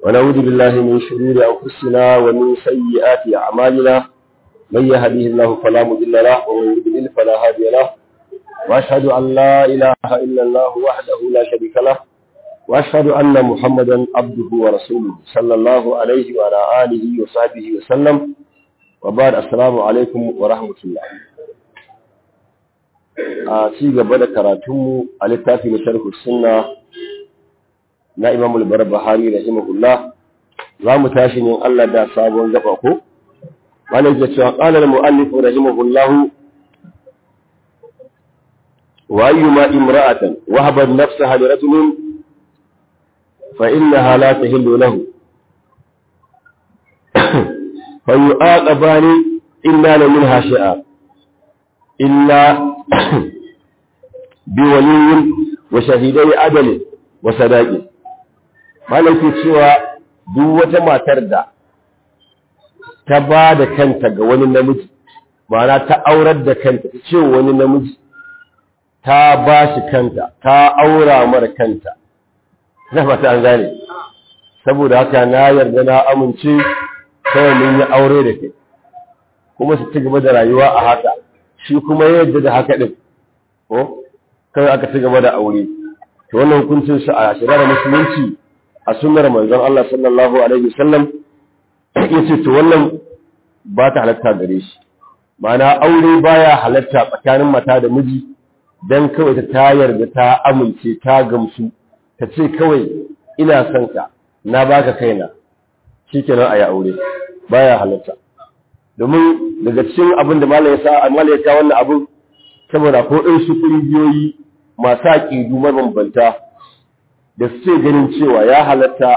ونعوذ بالله من شرور أنفسنا ومن سيئات أعمالنا من يهديه الله فلا مضل له ومن يضلل فلا هادي له وأشهد أن لا إله إلا الله وحده لا شريك له وأشهد أن محمدا عبده ورسوله صلى الله عليه وعلى آله وصحبه وسلم وبعد السلام عليكم ورحمة الله a ci gaba da karatunmu a littafi na sharhu sunna na Imam al-Barbahari rahimahullah za mu tashi ne Allah da sabon gaba ko malam ya cewa qala al-mu'allif rahimahullah wa ayyuma imra'atan wahabat nafsaha li rajulin fa innaha la tahillu lahu fa yu'aqabani illa minha shay'a illa biwaliyin wa shahidai adalin wa sadaqi malaki cewa duk wata matar da ta ba da kanta ga wani namiji ma'ana ta aurar da kanta ta ce wani namiji ta ba shi kanta ta aura mara kanta na fata an gane saboda haka na yarda na amince kawai mun yi aure da kai kuma su ci gaba da rayuwa a haka shi kuma yadda da haka din ko kai aka ci gaba da aure to wannan hukuncin shi a shari'ar musulunci a sunnar manzon Allah sallallahu alaihi wasallam yace to wannan ba ta halatta gare shi ma'ana aure baya halatta tsakanin mata da miji dan kawai ta tayar da ta amince ta gamsu ta ce kawai ina son ka na baka kaina shikenan ayi aure baya halatta domin daga cikin abin da malam ya sa malam ya ta wannan abin saboda ko ɗin su ƙungiyoyi masu aƙidu mabambanta da su ce ganin cewa ya halatta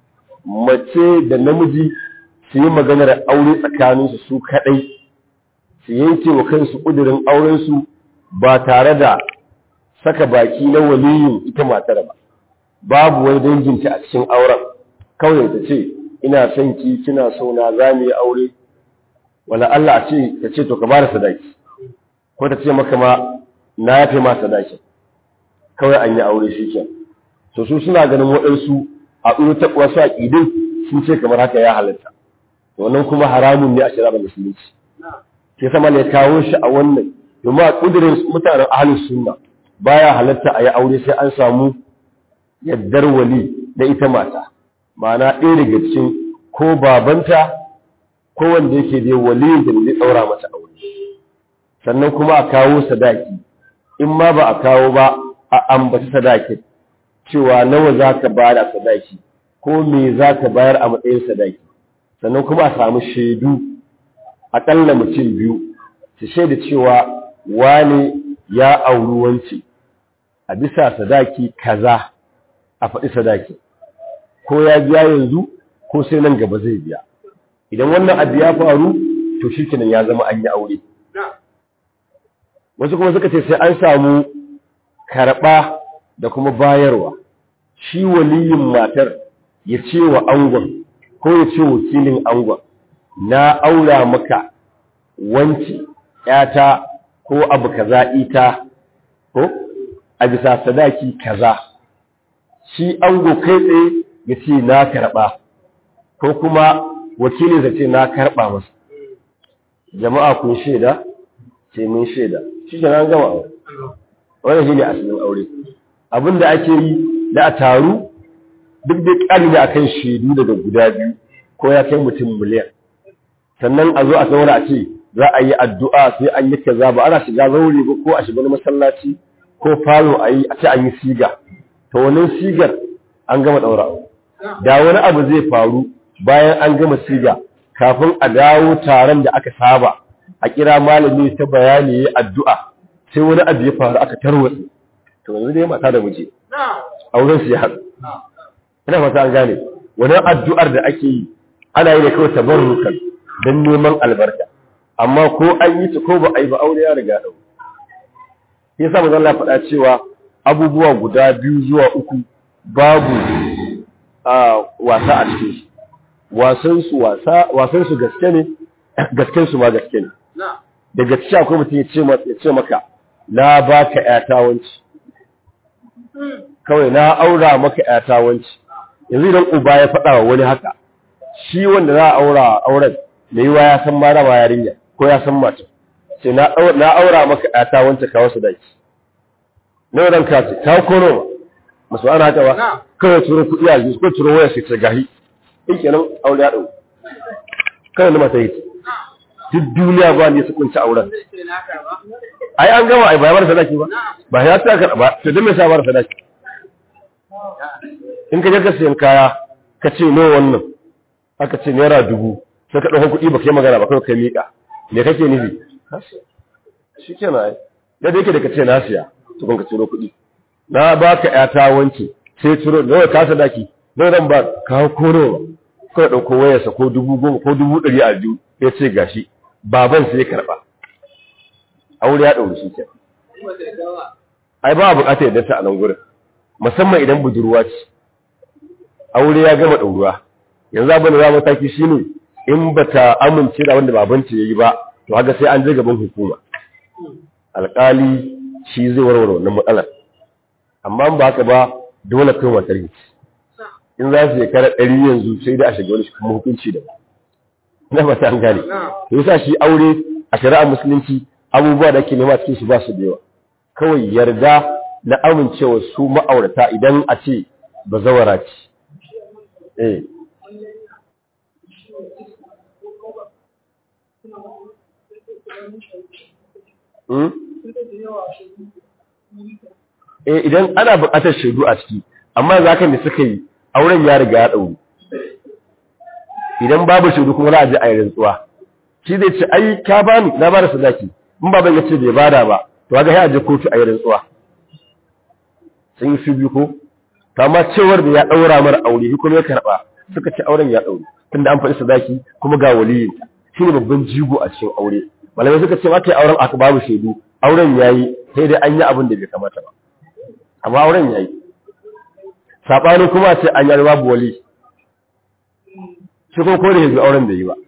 mace da namiji su yi maganar aure tsakaninsu su kaɗai su yanke wa kansu ƙudurin aurensu ba tare da saka baki na waliyin ita matar ba babu wani danginta a cikin auren kawai ta ce ina son ki kina so na za mu yi aure wala Allah ce ta ce to ka bada sadaki ko ta ce maka ma na yafe ma sadaki kawai an yi aure shi ke to su suna ganin waɗansu a ɗuru ta wasu aƙidin sun ce kamar haka ya halatta to wannan kuma haramun ne a shari'ar musulunci ke sama ne kawo shi a wannan domin a ƙudurin mutanen ahalin sunna baya halatta a yi aure sai an samu yaddar wali na ita mata ma'ana ɗaya daga cikin ko babanta ko wanda yake da waliyin da zai daura mata aure sannan kuma a kawo sadaki in ma ba a kawo ba a ambaci sadakin cewa nawa za ka bayar a sadaki ko me za ka bayar a matsayin sadaki sannan kuma a samu shaidu aƙalla mutum biyu su shaida cewa wane ya auri wance a bisa sadaki kaza a faɗi sadaki ko ya biya yanzu ko sai nan gaba zai biya idan wannan abu ya faru to shi kenan ya zama an yi aure wasu kuma suka ce sai an samu karɓa da kuma bayarwa shi waliyin matar ya ce wa angon ko ya ce wakilin angon na aura maka wanci ‘yata ko abu kaza ita ko a bisa sadaki kaza shi ango kai tsaye ya ce na karɓa ko kuma wakilin da ce na karɓa masa jama'a kun shaida ce mun shaida shi ke nan gama aure wannan shi ne asalin aure abinda ake yi da a taru duk da ƙari da akan shaidu daga guda biyu ko ya kai mutum miliyan sannan a zo a saura a ce za a yi addu'a sai an yi kaza ba ana shiga zaure ba ko a shiga masallaci ko falo a yi a ce an yi siga to wannan sigar an gama ɗaura aure da wani abu zai faru bayan an gama siga kafin a dawo taron da aka saba a kira malami ta bayani ya addu'a sai wani abu ya faru aka tarwatsa to yanzu dai mata da miji auren su ya haɗu ina fata an gane wani addu'ar da ake yi ana yi da kawai tabarrukan don neman albarka amma ko an yi ta ko ba a yi ba aure ya riga ɗau shi yasa manzon Allah faɗa cewa abubuwa guda biyu zuwa uku babu a wasa a cikin shi wasan su wasa wasan su gaske ne gasken su ma gaske ne daga cikin akwai mutum ya ce ya ce maka na baka ƴata wanci kawai na aura maka ƴata wanci yanzu idan uba ya faɗa wa wani haka shi wanda za a aura auren mai yiwa ya san mara ma yarinya ko ya san mace ce na aura maka ƴata wancan kawo su daki nawa ran ka ce kawo kono ba masu ana haka ba kawai turo kuɗi a jisu ko turo waya sai ta gahi in kenan aure ya ɗau kawai na mata yi duk duniya ba ne su kunci auren ai an gama ai ba ya sadaki ba ba ya ta karɓa ba to don me sa bar sadaki in ka je ka sayan kaya ka ce no wannan aka ce naira dubu sai ka ɗauko kuɗi ba kai magana ba kawai ka miƙa me kake nufi shi ke na yadda yake da ka ce na siya tukun ka ciro kuɗi na ba ka ƴata wanke sai ciro nawa ka sadaki nawa zan ba ka koro ba kawai ɗauko wayarsa ko dubu goma ko dubu ɗari a biyu ya ce gashi baban sai ya karɓa aure ya ɗauri shi ke ai ba a buƙatar yadda ta a nan gurin musamman idan budurwa ce aure ya gama ɗauruwa yanzu abin da za mataki shi ne in ba ta amince da wanda babanta ya yi ba to haka sai an je gaban hukuma alƙali shi zai warware wannan matsalar amma ba haka ba dole kai matar yi in za su shekara ɗari yanzu sai da a shiga wani kuma hukunci da na ba ta an gane to yasa shi aure a shari'ar musulunci abubuwa da ake nema cikin su ba su da yawa kawai yarda na amincewa su ma'aurata idan a ce ba zawara ce eh eh idan ana buƙatar shaidu a ciki amma za ka ne suka yi auren ya riga ya ɗauri idan babu shaidu kuma za a je a yi rantsuwa shi zai ce ai ka bani na bada sadaki in baban ya ce bai bada ba to ga ya je kotu a yi rantsuwa sun yi su biyu ko to amma cewar da ya ɗaura mara aure shi kuma ya karɓa suka ce auren ya ɗauri tunda an faɗi sadaki kuma ga waliyinta shi ne babban jigo a cikin aure malamai suka ce aka yi auren aka babu shaidu auren ya yi sai dai an yi abin da bai kamata ba amma auren ya yi saɓanin kuma ce an yi babu wali shi kuma kore yanzu auren da yi ba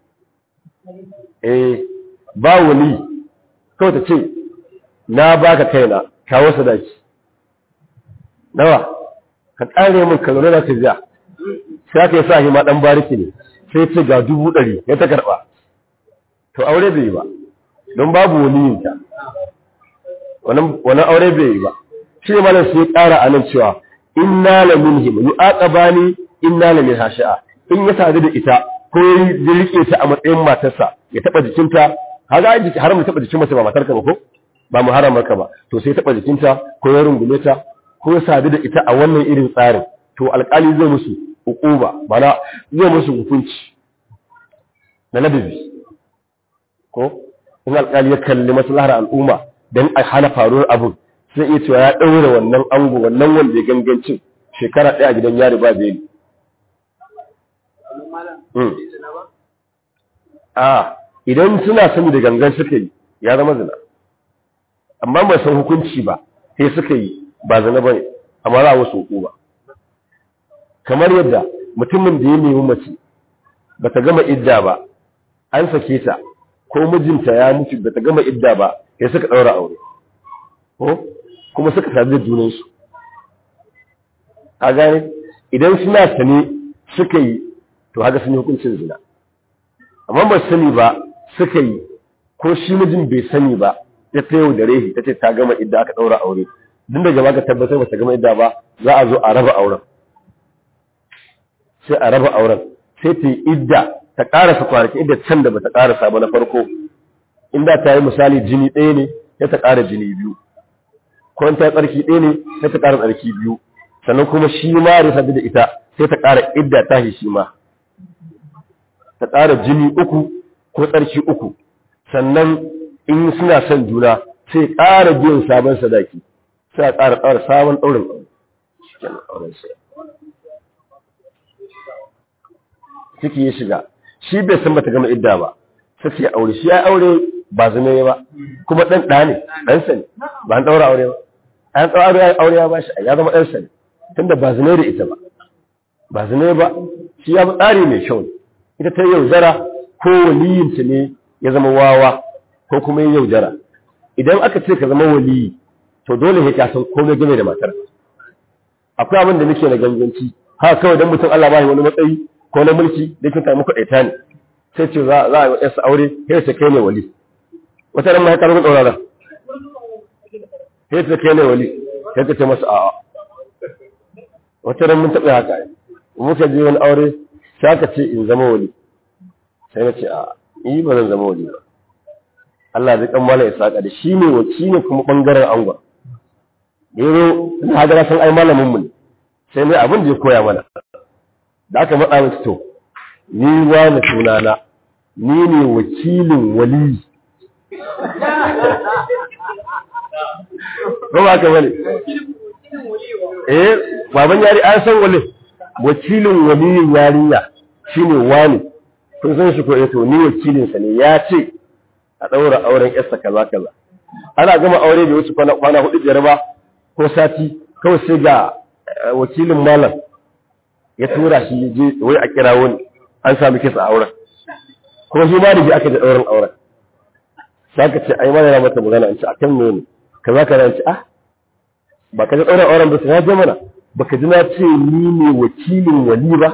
eh ba wali kawai ta ce na baka kaina kawo sadaki nawa ka ƙare min ka zaune na ka biya sai aka yi sa hima ɗan bariki ne sai ce ga dubu ɗari ya ta karɓa to aure bai yi ba don babu waliyinta wannan aure bai yi ba shi ne malam sai ƙara a nan cewa inna la minhim yu'aqabani inna la min hashi'a in ya sadu da ita ko ya rike ta a matsayin matarsa ya taba jikinta kaga ai jiki haram taba jikin mace ba matarka ba ko ba mu haram maka ba to sai taba jikinta ko ya rungume ta ko ya sadu da ita a wannan irin tsarin to alƙali zai musu uquba bana zai musu hukunci na ladabi ko in alƙali ya kalli maslahar al'umma dan a hana faruwar abin sai iya cewa ya ɗaure wannan ango wannan wanda ya gangancin shekara ɗaya a gidan yari ba beli a idan suna sani da gangan suka yi ya zama zina amma ba san hukunci ba sai suka yi ba zina ba ne amma za a wasu hukuma kamar yadda mutumin da ya nemi mace ba ta gama idda ba an sake ta ko mijinta ya mutu ba ta gama idda ba sai suka ɗaura aure ko kuma suka sadu da junansu a gane idan suna sane suka yi to haka sun yi hukuncin zina amma ba sani ba suka yi ko shi mijin bai sani ba ya ta yau da rehi ta ce ta gama idda aka ɗaura aure duk da gaba ka tabbatar ba ta gama idda ba za a zo a raba auren sai a raba auren sai ta yi idda ta ƙarasa kwanaki idda can da ba ta ƙarasa ba na farko inda ta yi misali jini ɗaya ne ya ta ƙara jini biyu ko ta tsarki ɗaya ne sai ta ƙara tsarki biyu sannan kuma shi ma ya sadu da ita sai ta ƙara idda ta shi ma ta ƙara jini uku ko tsarki uku sannan in suna son juna sai ƙara biyan sabon sadaki sai a ƙara ƙara sabon ɗaurin auren ciki ya shiga shi bai san bata gama idda ba suke aure shi ya aure ba zane ba kuma ɗan ɗa ne ɗansa ne ba an ɗaura aure ba an ɗaura aure ya ba shi ya zama ɗansa ne tunda ba zane da ita ba ba zane ba shi ya tsari mai kyau ita ta yaudara ko waliyinta ne ya zama wawa ko kuma ya yaudara idan aka ce ka zama waliyi to dole ya san komai game da matar akwai abin da nake na ganganci haka kawai dan mutum Allah ba wani matsayi ko na mulki da kin samu kuɗaita ne sai ce za za a yi wa aure sai ce kai ne wali wata ran ma ya karɓi tsaurara sai ce kai ne wali sai ka ce masa a'a wata ran mun taɓa haka muka je wani aure sai aka ce in zama wali sai na ce a ni ba zan zama wali ba Allah zai kan mala ya saka da shi ne waci ne kuma bangaren angon da yaro na hagara san ai malamin mu ne sai ne abin da ya koya mana da aka matsa masa to ni wani sunana ni ne wakilin wali ba ba ka bane eh baban yari an san wali wakilin waliyin yarinya shine wani kun san shi ko eh to ni wakilin sa ne ya ce a daura auren yarsa kaza kaza ana gama aure bai wuce kwana kwana hudu biyar ba ko sati kawai sai ga wakilin malam ya tura shi je wai a kira wani an sami kisa auren kuma shi ma da bi aka da auren auren sai ka ce ai ma yana mata magana an ce akan me ne kaza kaza ce ah ba ka ji auren auren ba sai na je mana baka ji na ce ni ne wakilin wali ba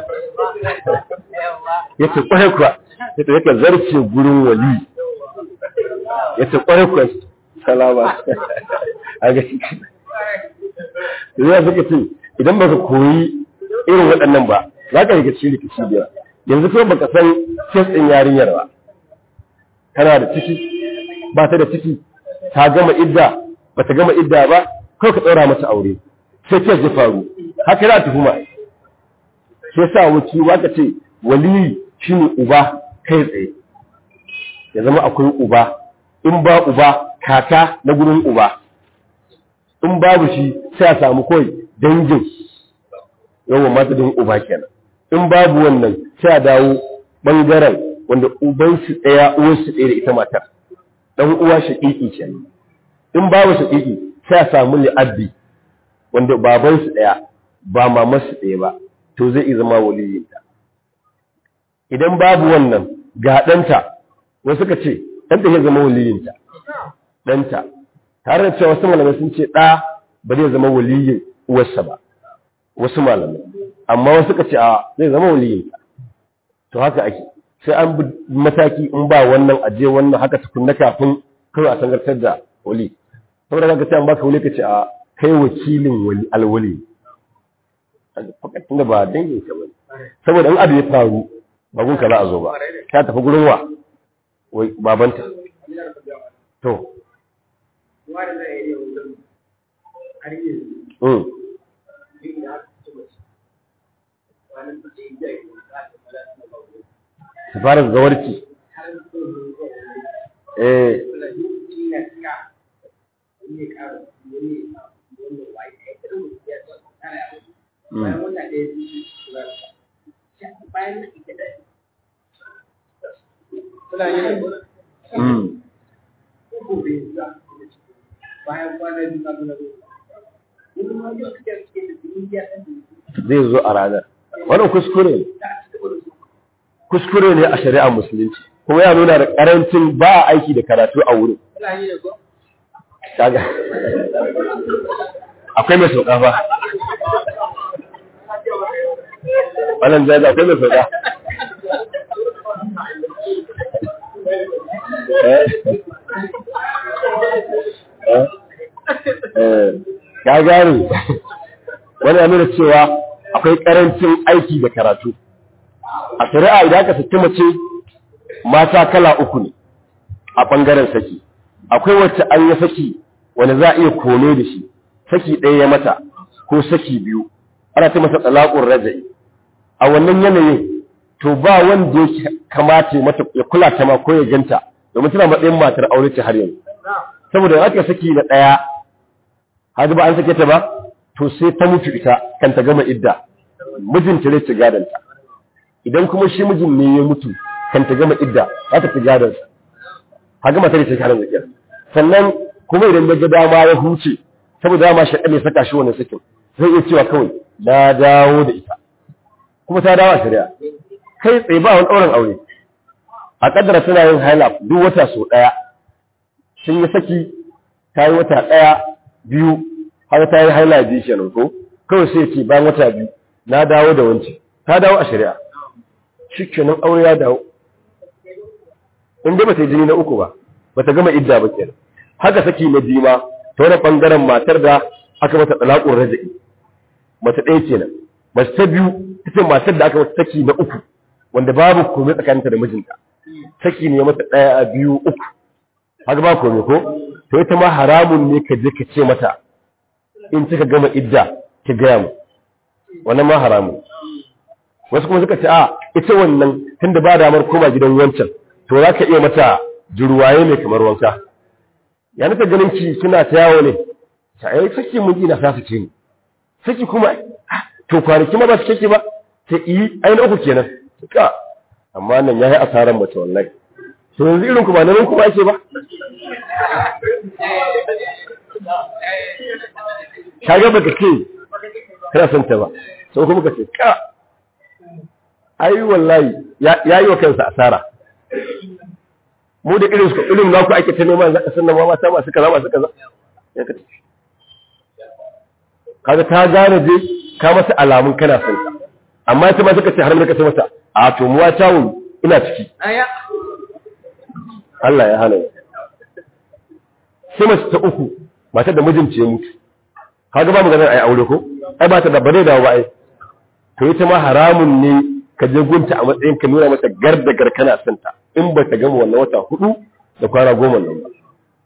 yace kwarai kuwa yace yake zarce gurin wali yace kwarai kuwa salama a ga shi yanzu suka ce idan baka koyi irin waɗannan ba za ka riga cikin rikici biyar yanzu kuma baka san kes ɗin yarinyar ba tana da ciki ba ta da ciki ta gama idda ba ta gama idda ba kawai ka ɗaura mata aure sai kes ya faru haka za a tuhuma sai sa wuci ba ka ce waliyi shine uba kai tsaye ya zama akwai uba in ba uba kaka na gurin uba in babu shi sai a samu kawai dangin yawan matsalin uba kenan in babu wannan sai a dawo ɓangaren wanda ubansu ɗaya uwarsu ɗaya da ita matar ɗan uwa shaƙiƙi kenan in babu shaƙiƙi sai a samu li'abbi wanda babansu ɗaya ba mamarsu ɗaya ba to zai iya zama waliyinta idan babu wannan ga ɗanta wasu suka ce ɗanta zai zama waliyinta ɗanta tare da cewa wasu malamai sun ce ɗa ba zai zama waliyin uwarsa ba wasu malamai amma wasu suka ce a zai zama waliyinta to haka ake sai an bi mataki in ba wannan aje wannan haka tukunna kafin kawai a sangartar da wali saboda kaga sai an baka wali kace a kai wakilin wali alwali fakatun da ba dangin ka bane saboda in abu ya faru ba gun ka za a zo ba ta tafi gurin wa wai babanta to Mm. su fara zawarci eh zai zo a ranar wannan kuskure ne kuskure ne a shari'ar musulunci kuma ya nuna da karancin ba a aiki da karatu a wurin kaga akwai mai sauka ba wannan jaji akwai mai sauka ya gane wani ya nuna cewa akwai karancin aiki da karatu a shari'a idan aka saki mace mata kala uku ne a ɓangaren saki akwai wacce an yi saki wanda za a iya kone da shi saki ɗaya ya mata ko saki biyu ana ce masa talaqur raja'i a wannan yanayin to ba wanda ya kamata mata ya kula ta ma ko ya ganta domin tana matsayin matar aure ce har yanzu saboda aka saki na ɗaya har ba an sake ta ba to sai ta mutu ita kan ta gama idda mijinta zai ci gadanta idan kuma shi mijin ne ya mutu kan ta gama idda za ta ci gadansa ha gama ta ce karan zakiyar sannan kuma idan ya ga dama ya huce saboda dama shaɗa ne saka shi wannan sakin zai iya cewa kawai na dawo da ita kuma ta dawo a shari'a kai tsaye ba wani ɗaurin aure a ƙaddara tana yin haila duk wata sau ɗaya sun yi saki ta yi wata ɗaya biyu har ta yi haila biyu kenan ko kawai sai ce bayan wata biyu na dawo da wanci ta dawo a shari'a shikenan aure ya dawo in dai ba ta yi jini na uku ba ba ta gama idda ba kenan haka saki na biyu ma ta wani bangaren matar da aka mata talaqur raja'i mace ɗaya kenan mace ta biyu ita matar da aka mata saki na uku wanda babu komai tsakaninta da mijinta saki ne mata ɗaya biyu uku haka ba komai ko to ita ma haramun ne ka je ka ce mata in kika gama idda ki gaya mu wannan ma haramun wasu kuma suka ce a ita wannan tunda ba damar koma gidan wancan to za ka iya mata juruwaye mai kamar wanka ya nuka ganin ki suna ta yawo ne ta ai saki mun ji na sa su ce ni saki kuma to kwanaki ma ba su kake ba ta yi ai na uku kenan ka amma nan yayi asaran mace wallahi to yanzu irin ku ba nan ku ba ake ba kaga baka ce kana son ta ba sai kuma ka ce ka ai wallahi ya yi wa kansa asara mu da irin su irin naku ake ta neman zaka san nan mata masu kaza masu kaza ya ka tafi kaga ta gane dai ka masa alamun kana son ta amma ita ma suka ce har muka ce mata a to muwa tawo ina ciki Allah ya hana sai mace ta uku matar da mijinta ya mutu kaga ba mu ganin ai aure ko ai ba ta da bare da wa'ai to ita ma haramun ne ka je gunta a matsayin ka nuna mata gar da gar kana son ta in ba ta gama wannan wata hudu da kwana goma nan ba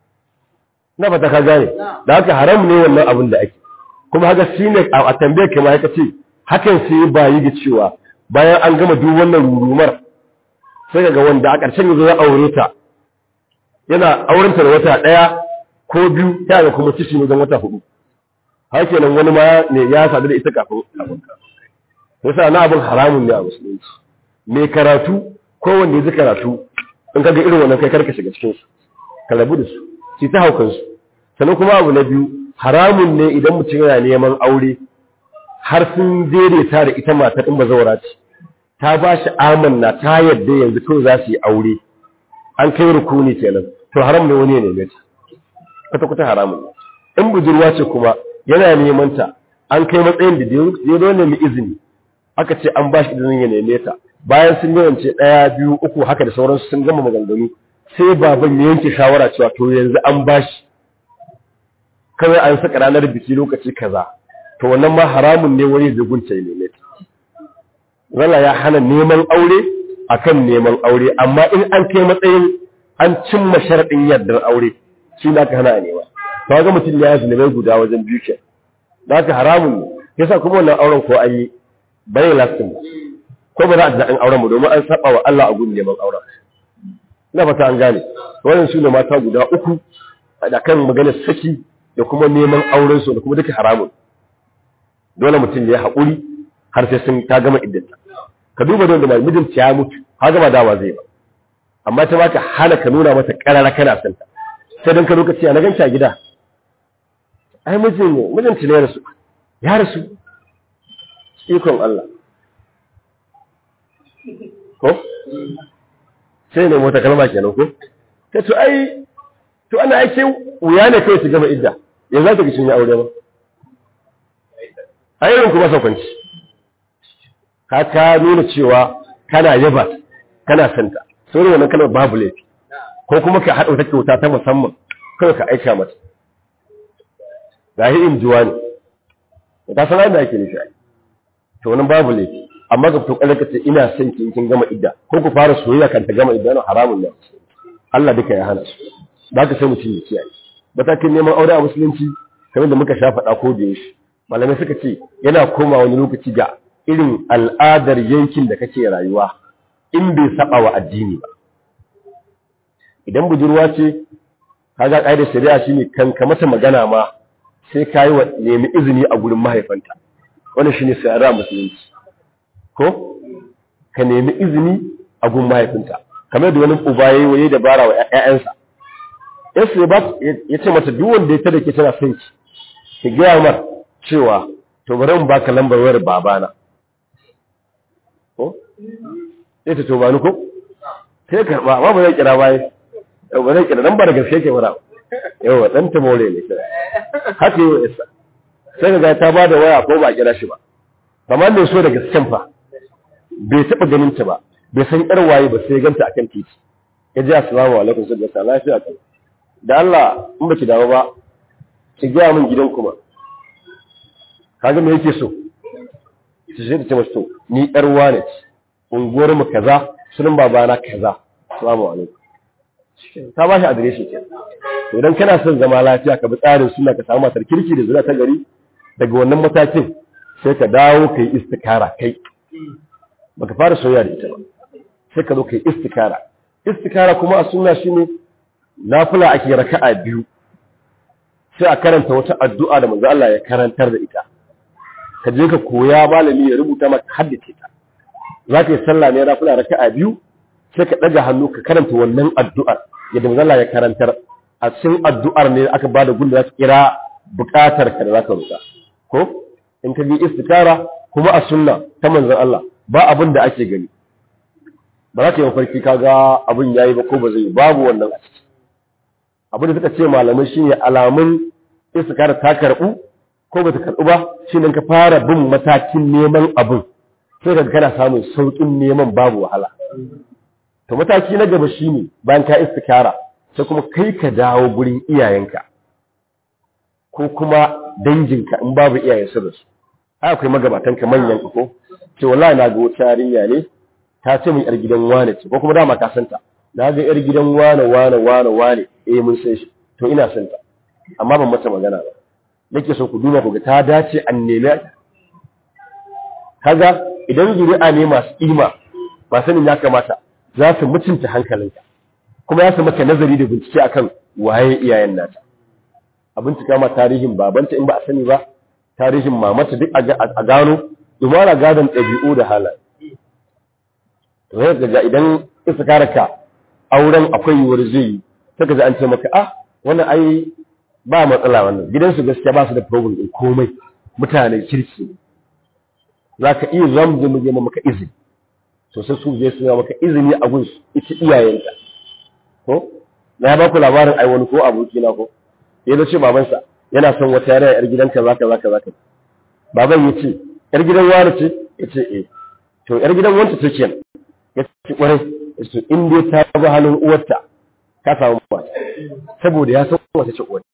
na fata ka gane da haka haram ne wannan abin da ake kuma haka shine a tambaye kamar haka ce hakan sai ba yi ga cewa bayan an gama duk wannan rurumar sai ga wanda a ƙarshen yanzu ya aure ta yana aurenta da wata ɗaya ko biyu ta ga kuma ciki ne don wata hudu har kenan wani ma ne ya sadu da ita kafin abin yasa na abin haramun ne a musulunci mai karatu ko wanda ya ji karatu in kaga irin wannan kai karka shiga cikin su ka rabu da su ci ta haukan su sannan kuma abu na biyu haramun ne idan mutum yana neman aure har sun daidaita da ita matar in ba zaura ce ta ba shi amanna ta yadda yanzu kawai za su yi aure an kai rukuni kenan to haram ne wani ya neme ta kwata kwata haramun ne in budurwa ce kuma yana neman ta an kai matsayin da ya zo nemi izini aka ce an ba shi izinin ya neme ta bayan sun yawance ɗaya biyu uku haka da sauransu sun gama maganganu sai baban ya yanke shawara cewa to yanzu an ba shi kawai an saka ranar biki lokaci kaza to wannan ma haramun ne wani zai gunta ya neme ta wala ya hana neman aure akan neman aure amma in an kai matsayin an cimma sharaɗin yardar aure shi na ka hana a nema to ga mutum ya zunubai guda wajen biyu ke da haka haramun ne yasa kuma wannan auren ko an yi bai lastin ko ba za a daɗin auren mu domin an saba wa Allah a gun neman auren ina fata an gane wannan su ne mata guda uku da kan maganar saki da kuma neman auren su da kuma duka haramun dole mutum ya haƙuri har sai sun ta gama iddanta ka duba don da mai mijinta ya mutu ha gama dawa zai ba amma ta baka hana ka nuna mata karara kana son ta sai dan ka lokaci a na ganta gida ai mijin ne mijinta ne ya rasu ya rasu ikon Allah ko sai ne mota kalma kenan ko ta to ai to ana ake wuya ne kai su gama idda yanzu za ka gishin ya aure ba a irin kuma saukanci ka ka nuna cewa kana yaba kana santa sau da wannan kalmar babu laifi ko kuma ka haɗa wata kyauta ta musamman kawai ka aika mata ga yi in juwa ne ta sanar da ake nufi ai to wannan babu laifi amma ka fito ƙarar ka ce ina son ki kin gama idda ko ku fara soyayya kan ta gama idda na haramun ne Allah duka ya hana su ba ka sai mutum ya kiyaye matakin neman aure a musulunci kamar da muka sha faɗa ko da yaushe malamai suka ce yana koma wani lokaci ga irin al'adar yankin da kake rayuwa in bai saba wa addini ba idan budurwa ce kaga ƙa'idar shari'a shine kan ka mata magana ma sai ka yi wa nemi izini a gurin mahaifanta wannan shine shari'a musulunci ko ka nemi izini a gurin mahaifinta kamar da wani uba yayi waye da bara wa ƴaƴansa yasu ba ya ce mata duk wanda ya tada ke tana son ki ki gaya mar cewa to bari in baka lambar wayar babana ko sai ta to ba ni ko sai karba amma ba zai kira baye yau ba zai kira dan ba da gaske ke fara yau dan ta more ne haka yau isa sai ga ta bada waya ko ba kira shi ba kamar mai so da gasken fa bai taɓa ganin ta ba bai san ƴar waye ba sai ganta akan titi ya ji assalamu alaikum sai ga lafiya kai da Allah in baki dawo ba ki ga min gidan kuma kaga me yake so ki je ta mace to ni ƴar wane ce unguwar mu kaza sunan babana kaza assalamu alaikum ta ba shi adireshi ke to idan kana son zama lafiya ka bi tsarin suna ka samu matar kirki da zuriya ta gari daga wannan matakin sai ka dawo ka yi istikara kai baka fara soyayya da ita ba sai ka zo ka yi istikara istikara kuma a sunna shine nafila ake raka'a biyu sai a karanta wata addu'a da manzo Allah ya karantar da ita ka je ka koya malami ya rubuta maka haddace ta za ka yi sallah ne nafila raka'a biyu sai ka ɗaga hannu ka karanta wannan addu'ar yadda manzo Allah ya karantar a cikin addu'ar ne aka bada gun da za ka kira buƙatar ka da za ka roƙa ko in ka yi istikara kuma a sunna ta manzon Allah ba abin da ake gani ba za ka yi mafarki ka ga abin yayi ba ko ba zai babu wannan a ciki abin da suka ce malamai shine alamun istikara ta karɓu ko ba ta karɓu ba shine ka fara bin matakin neman abin sai ka kana samun sauƙin neman babu wahala to mataki na gaba shine bayan ka istikara sai kuma kai ka dawo gurin iyayenka ko kuma danginka in babu iyayen su da su ai akwai magabatan ka manyan ka ko ce wallahi na ga wata yarinya ne ta ce min yar gidan wane ce ko kuma dama ka santa na ga yar gidan wane wane wane wane eh mun san shi to ina son ta amma ban mata magana ba nake so ku duba ku ga ta dace an neme kaga idan zuri'a ne masu kima ba sanin ya kamata za su mutunta hankalinka kuma ya su maka nazari da bincike akan waye iyayen nata a bincika ma tarihin babanta in ba a sani ba tarihin mamata duk a gano dumara gadon ɗabi'u da halaye to sai ga idan istikaraka auren akwai yiwuwar zai yi sai ka ji an ce maka ah wannan ai ba matsala wannan gidansu gaskiya ba su da problem din komai mutane kirki za ka iya zamu je mu je maka izini to sai su je su yi maka izini a gun ita iyayenta ko na ba ku labarin ai wani ko aboki na ko ya zo ce babansa yana son wata yare yar gidan kaza kaza kaza kaza baban ya ce yar gidan wani ce ya ce eh to yar gidan wanta ce kenan ya ce kwarai ya ce in dai ta ga halin uwarta ka samu mata saboda ya san wata ce uwarta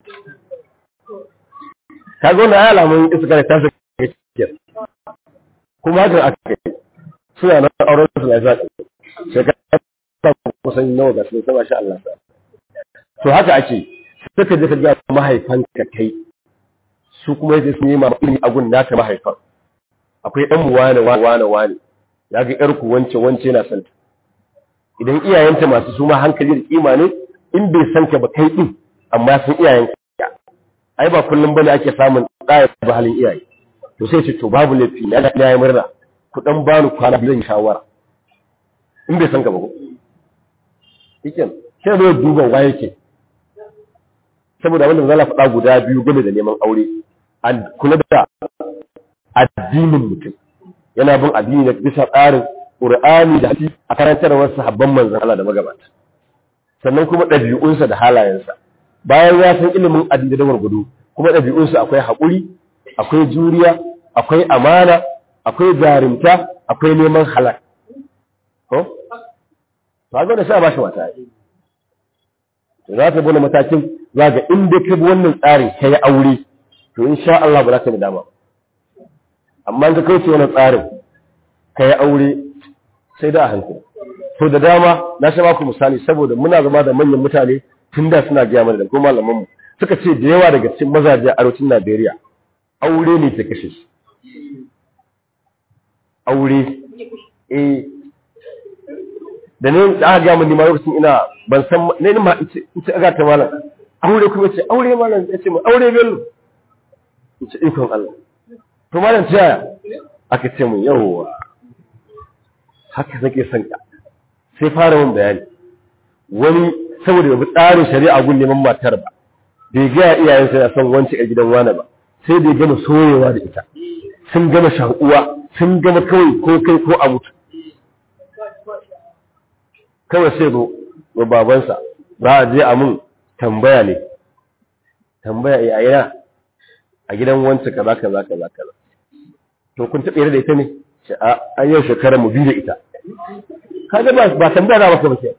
ka ga wannan alamun iska ta saka kenan kuma haka aka yi suna nan auren su lafiya shekara kusan nawa ga su sama sha Allah to haka ake suka je ka ga mahaifanka kai su kuma yake sun yi ma ilimi a gun naka mahaifan akwai dan wane wane wane ya ga yar ku wance wance na santa idan iyayenta masu su ma hankali da kima ne in bai san ka ba kai din amma sun iyayenka ai ba kullum bane ake samun ɗaya ba halin iyaye to sai ce to babu laifi na na yi murna ku dan bani kwana biyu shawara in bai san ka ba ko shikin sai zo duba wa yake saboda wannan zala faɗa guda biyu game da neman aure an kula da addinin mutum yana bin addini da bisa tsarin Qur'ani da hadisi a karantarwar sahabban manzon Allah da magabata sannan kuma ɗabi'unsa da halayensa bayan ya san ilimin addini da gurgudu kuma ɗabi'unsa akwai haƙuri akwai juriya akwai amana akwai jarumta akwai neman halal ko to ga da sai ba shi wata yi to za ka bi matakin za ga inda ka bi wannan tsarin ka yi aure to insha Allah ba za ka da dama amma ka kauce wannan tsarin ka yi aure sai da a hankali to da dama na sha baku misali saboda muna zama da manyan mutane tun da suna gaya mana da kuma malaman mu suka ce da yawa daga cikin mazaje a arewacin Najeriya aure ne ke kashe su aure eh da ne da aka gaya mun ma lokacin ina ban san ne ni ma in ce aga ta malam aure kuma ce aure malam ya ce mu aure bello in ce ikon Allah to malam ta yaya aka ce mun yawwa haka nake son ka sai fara mun bayani wani saboda bai tsarin shari'a gun neman matar ba bai ga iyayensa ya san wancan a gidan wani ba sai da ya gama soyewa da ita sun gama shakuwa sun gama kawai ko kai ko a mutu kawai sai zo wa babansa za a je a mun tambaya ne tambaya a yana a gidan wancan kaza kaza kaza kaza to kun taɓa da ita ne ce a an yau shekarar mu biyu da ita kaga ba ba tambaya na maka ba ke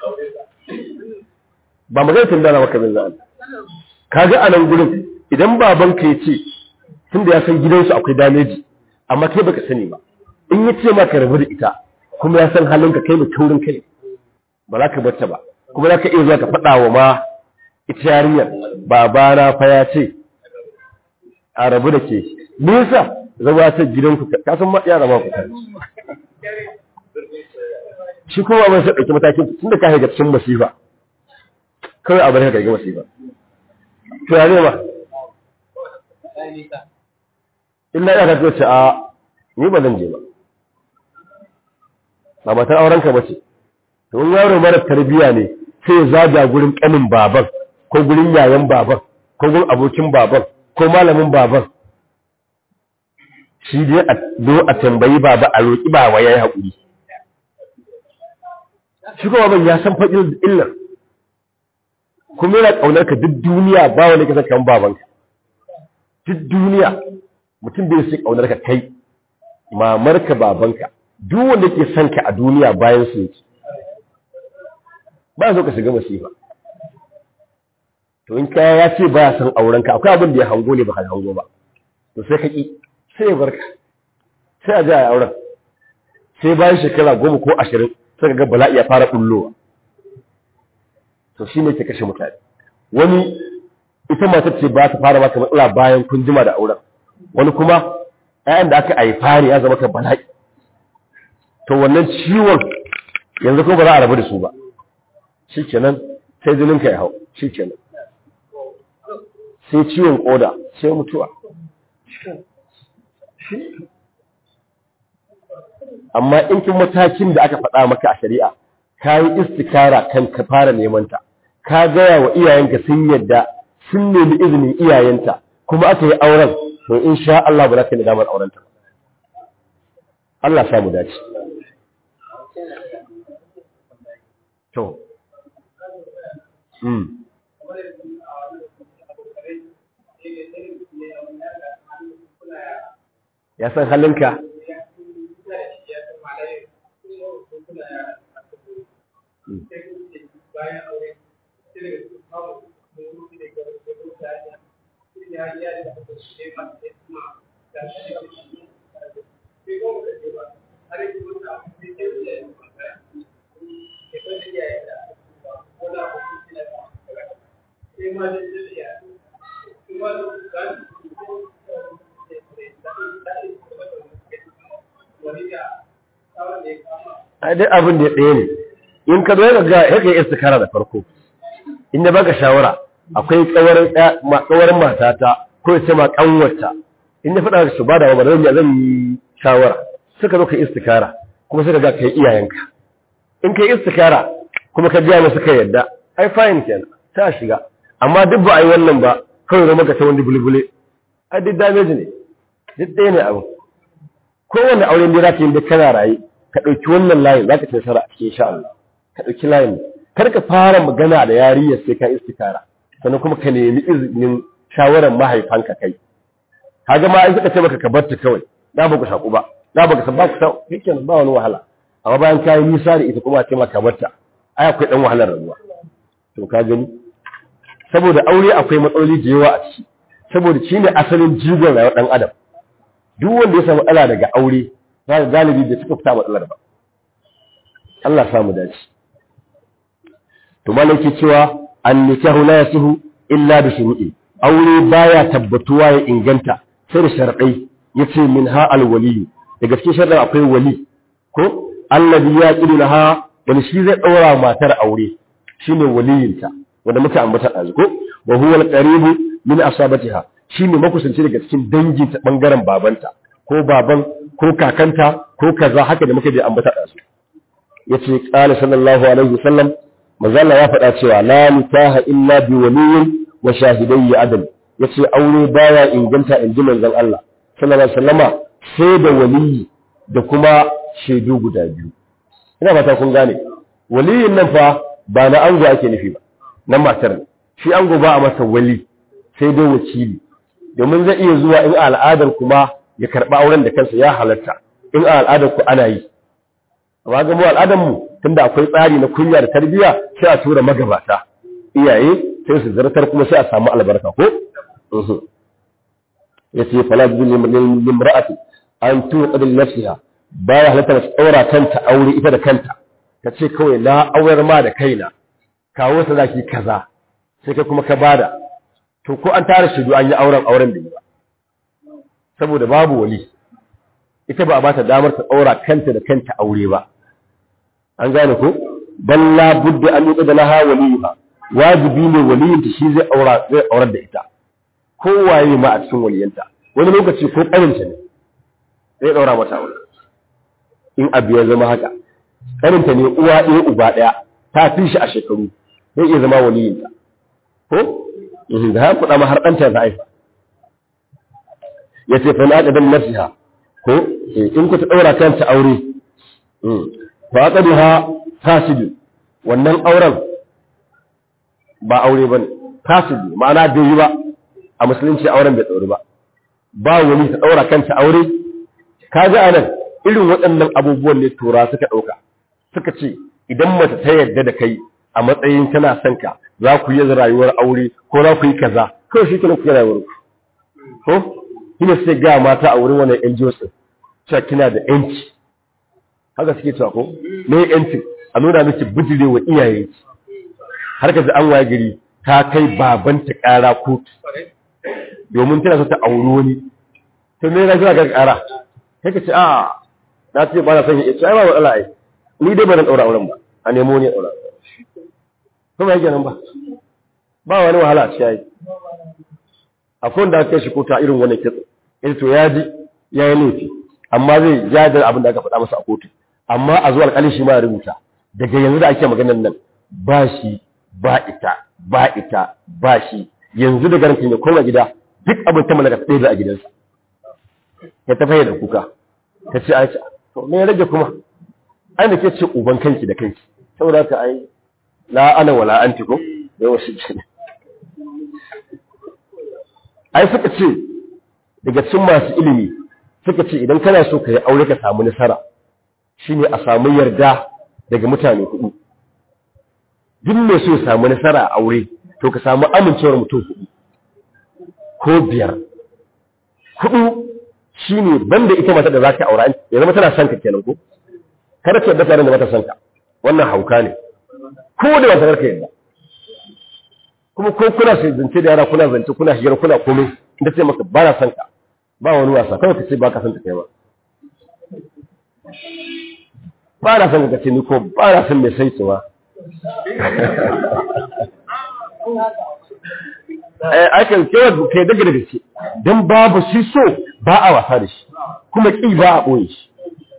ba magana tambaya na maka bin za'an kaga a nan gurin idan babanka ya ce tun da ya san gidansu akwai dameji amma kai baka sani ba in ya ce maka rabu da ita kuma ya san halinka kai mai taurin kai ba za ka bar ta ba kuma za ka iya zuwa ka faɗa wa ma ita yarinyar babana fa ya ce a rabu da ke me yasa zama ta gidanku ka san ma yara ma ku shi kuma ban sai dauki matakin tun da ka shiga cikin masifa kawai a bari ka ga masifa to ya ne ma illa ya ka ce a ni ba zan je ba ba matar auren ka bace to in yaro mara tarbiya ne sai ya zaga gurin kanin baban ko gurin yayan baban ko gurin abokin baban ko malamin baban shi dai a zo a tambayi baba a roƙi baba ya yi haƙuri shi kuma ban ya san faɗin illar kuma yana ƙaunar ka duk duniya ba wani ka saka babanka duk duniya mutum bai sai ƙaunar ka kai mamarka babanka duk wanda ke son ka a duniya bayan su yake ba zo ka shiga masifa to in kaya ya ce ba ya san aurenka akwai abin da ya hango ne ba ka hango ba to sai ka ƙi sai ya barka sai a ji a auren sai bayan shekara goma ko ashirin sai ga bala'i ya fara bullowa to shi ne ke kashe mutane wani ita matar ce ba ta fara maka matsala bayan kun jima da auren wani kuma ƴaƴan da aka haifa ne ya zama ka bala'i to wannan ciwon yanzu ko ba za a rabu da su ba shi kenan sai jinin ka ya hau shi kenan sai ciwon koda sai mutuwa amma in kin matakin da aka faɗa maka a shari'a ka yi istikara kan ka fara neman ta ka gaya wa iyayenka sun yadda sun nemi izinin iyayenta kuma aka yi auren to in sha Allah ba za ka yi damar auren ta Allah sa mu dace to mm ya san halinka a duk abin da ɗaya ne in ka zo ga ya kai istikara da farko in da baka shawara akwai kawarin matata ko ya ce ma kanwarta in da faɗa su ba da wa zan zan yi shawara suka zo ka istikara kuma suka ga kai iyayenka in kai istikara kuma ka biya suka yadda ai fine kenan ta shiga amma duk ba a yi wannan ba kawai zama ka ta wani bulbule ai duk damage ne duk ɗaya ne abin kowane auren da za ka yi da kana raye ka ɗauki wannan layin za ka ci nasara a cikin sha Allah ka ɗauki layin kar ka fara magana da yariya sai ka istikara sannan kuma ka nemi izinin shawarar mahaifanka kai kaga ma in suka ce maka ka bar ta kawai da ba ku shaku ba da ba ka san ba ku san kike ba wani wahala amma bayan ka yi nisa da ita kuma ce maka ka bar ta ai akwai dan wahalar rayuwa to ka gani saboda aure akwai matsaloli da yawa a ciki saboda shi ne asalin jigon rayuwar dan adam duk wanda ya samu matsala daga aure za ka galibi bai suka fita matsalar ba Allah samu dace to malaki cewa an nikahu la yasihu illa bi shuru'i aure baya tabbatuwa ya inganta sai da sharadai yace min ha al wali daga cikin sharadin akwai wali ko alladhi yaqilu laha wani shi zai daura matar aure shine waliyinta wanda muka ambata dazu ko wa huwa al qaribu min asabatiha shine makusanci daga cikin danginta bangaren babanta ko baban ko kakanta ko kaza haka da muka je ambata dazu yace qala sallallahu alaihi wasallam manzo Allah ya faɗa cewa la nikaha illa bi waliyyin wa shahidayyi adl yace aure baya inganta inji manzon Allah sallallahu alaihi wasallama sai da waliyi da kuma shaidu guda biyu ina fata kun gane waliyin nan fa ba na ango ake nufi ba na matar ne shi ango ba a masa wali sai dai wakili domin zai iya zuwa in al'adar kuma ya karɓi auren da kansa ya halatta in a al'adar ku ana yi amma ga mu al'adar mu tunda akwai tsari na kunya da tarbiyya sai a tura magabata iyaye sai su zartar kuma sai a samu albarka ko yace fala bil limra'ati an tuqad li nafsiha baya halatta ta tsaura kanta aure ita da kanta ta ce kawai na aurar ma da kaina kawo sadaki kaza sai kai kuma ka bada to ko an tara shidu an yi auren auren da yi ba saboda babu wali ita ba a ba ta damar ta tsaura kanta da kanta aure ba an gane ko balla budda an yuqda laha waliyuha wajibi ne waliyinta shi zai aura zai aurar da ita kowaye ma a cikin waliyanta wani lokaci ko karinta ne zai daura mata aure in abu ya zama haka karinta ne uwa ɗaya uba ɗaya ta fi shi a shekaru zai iya zama waliyinta ko da haka kuɗa ma har ɗanta za a haifa ya ce fa na ƙadan nafsiha ko in ku ta ɗaura kanta aure fa aqaduha fasidu wannan auren ba aure bane fasidu ma'ana bai yi ba a musulunci auren bai ɗauri ba ba wani ta ɗaura kanta aure kaga anan irin waɗannan abubuwan ne tura suka ɗauka suka ce idan mace ta yarda da kai a matsayin tana son ka za ku yi rayuwar aure ko za ku yi kaza kawai shi kenan ku yi rayuwar ku ko kina sai ga mata a wurin wannan NGOs din cewa kina da yanci haka suke cewa ko me yanci a nuna miki bijire wa iyaye har ka an waye gari ta kai babanta ƙara kotu domin tana so ta auri wani to me na kira ga ƙara sai ka ce a na ce ba na son ya ce ai ba matsala ai ni dai ba zan ɗaura auren ba a nemo ne ɗaura kuma yake nan ba ba wani wahala a ciyayi akwai wanda aka kai shi kota irin wannan kitso in to ya ji ya yi laifi amma zai jadar abin da aka faɗa masa a kotu amma a zuwa alƙalin shi ma ya rubuta daga yanzu da ake maganar nan ba shi ba ita ba ita ba shi yanzu da garantin ya koma gida duk abin ta malaka ɗaya da a gidansa ya ta da kuka ta ce ai to me ya rage kuma ai da ke ce uban kanki da kanki saboda ka ai la ana wala anti ko da wasu kenan ai suka ce daga cikin masu ilimi suka ce idan kana so ka yi aure ka samu nasara shine a samu yarda daga mutane hudu duk mai so ya samu nasara a aure to ka samu amincewar mutum hudu ko biyar hudu shine banda ita mata da zaka aura ya zama tana son ka kenan ko kada ka yarda tare da mata son ka wannan hauka ne ko da wata karka yarda kuma ko kuna sai zance da yara kuna zance kuna hirar kuna komai inda ce maka ba na son ka ba wani wasa kawai ka ce ba ka son ta kai ba ba na son ka ce ni ko ba na son mai sai tsuwa aikin kewar kai daga da gaske don babu shi so ba a wasa da shi kuma ƙi ba a ɓoye shi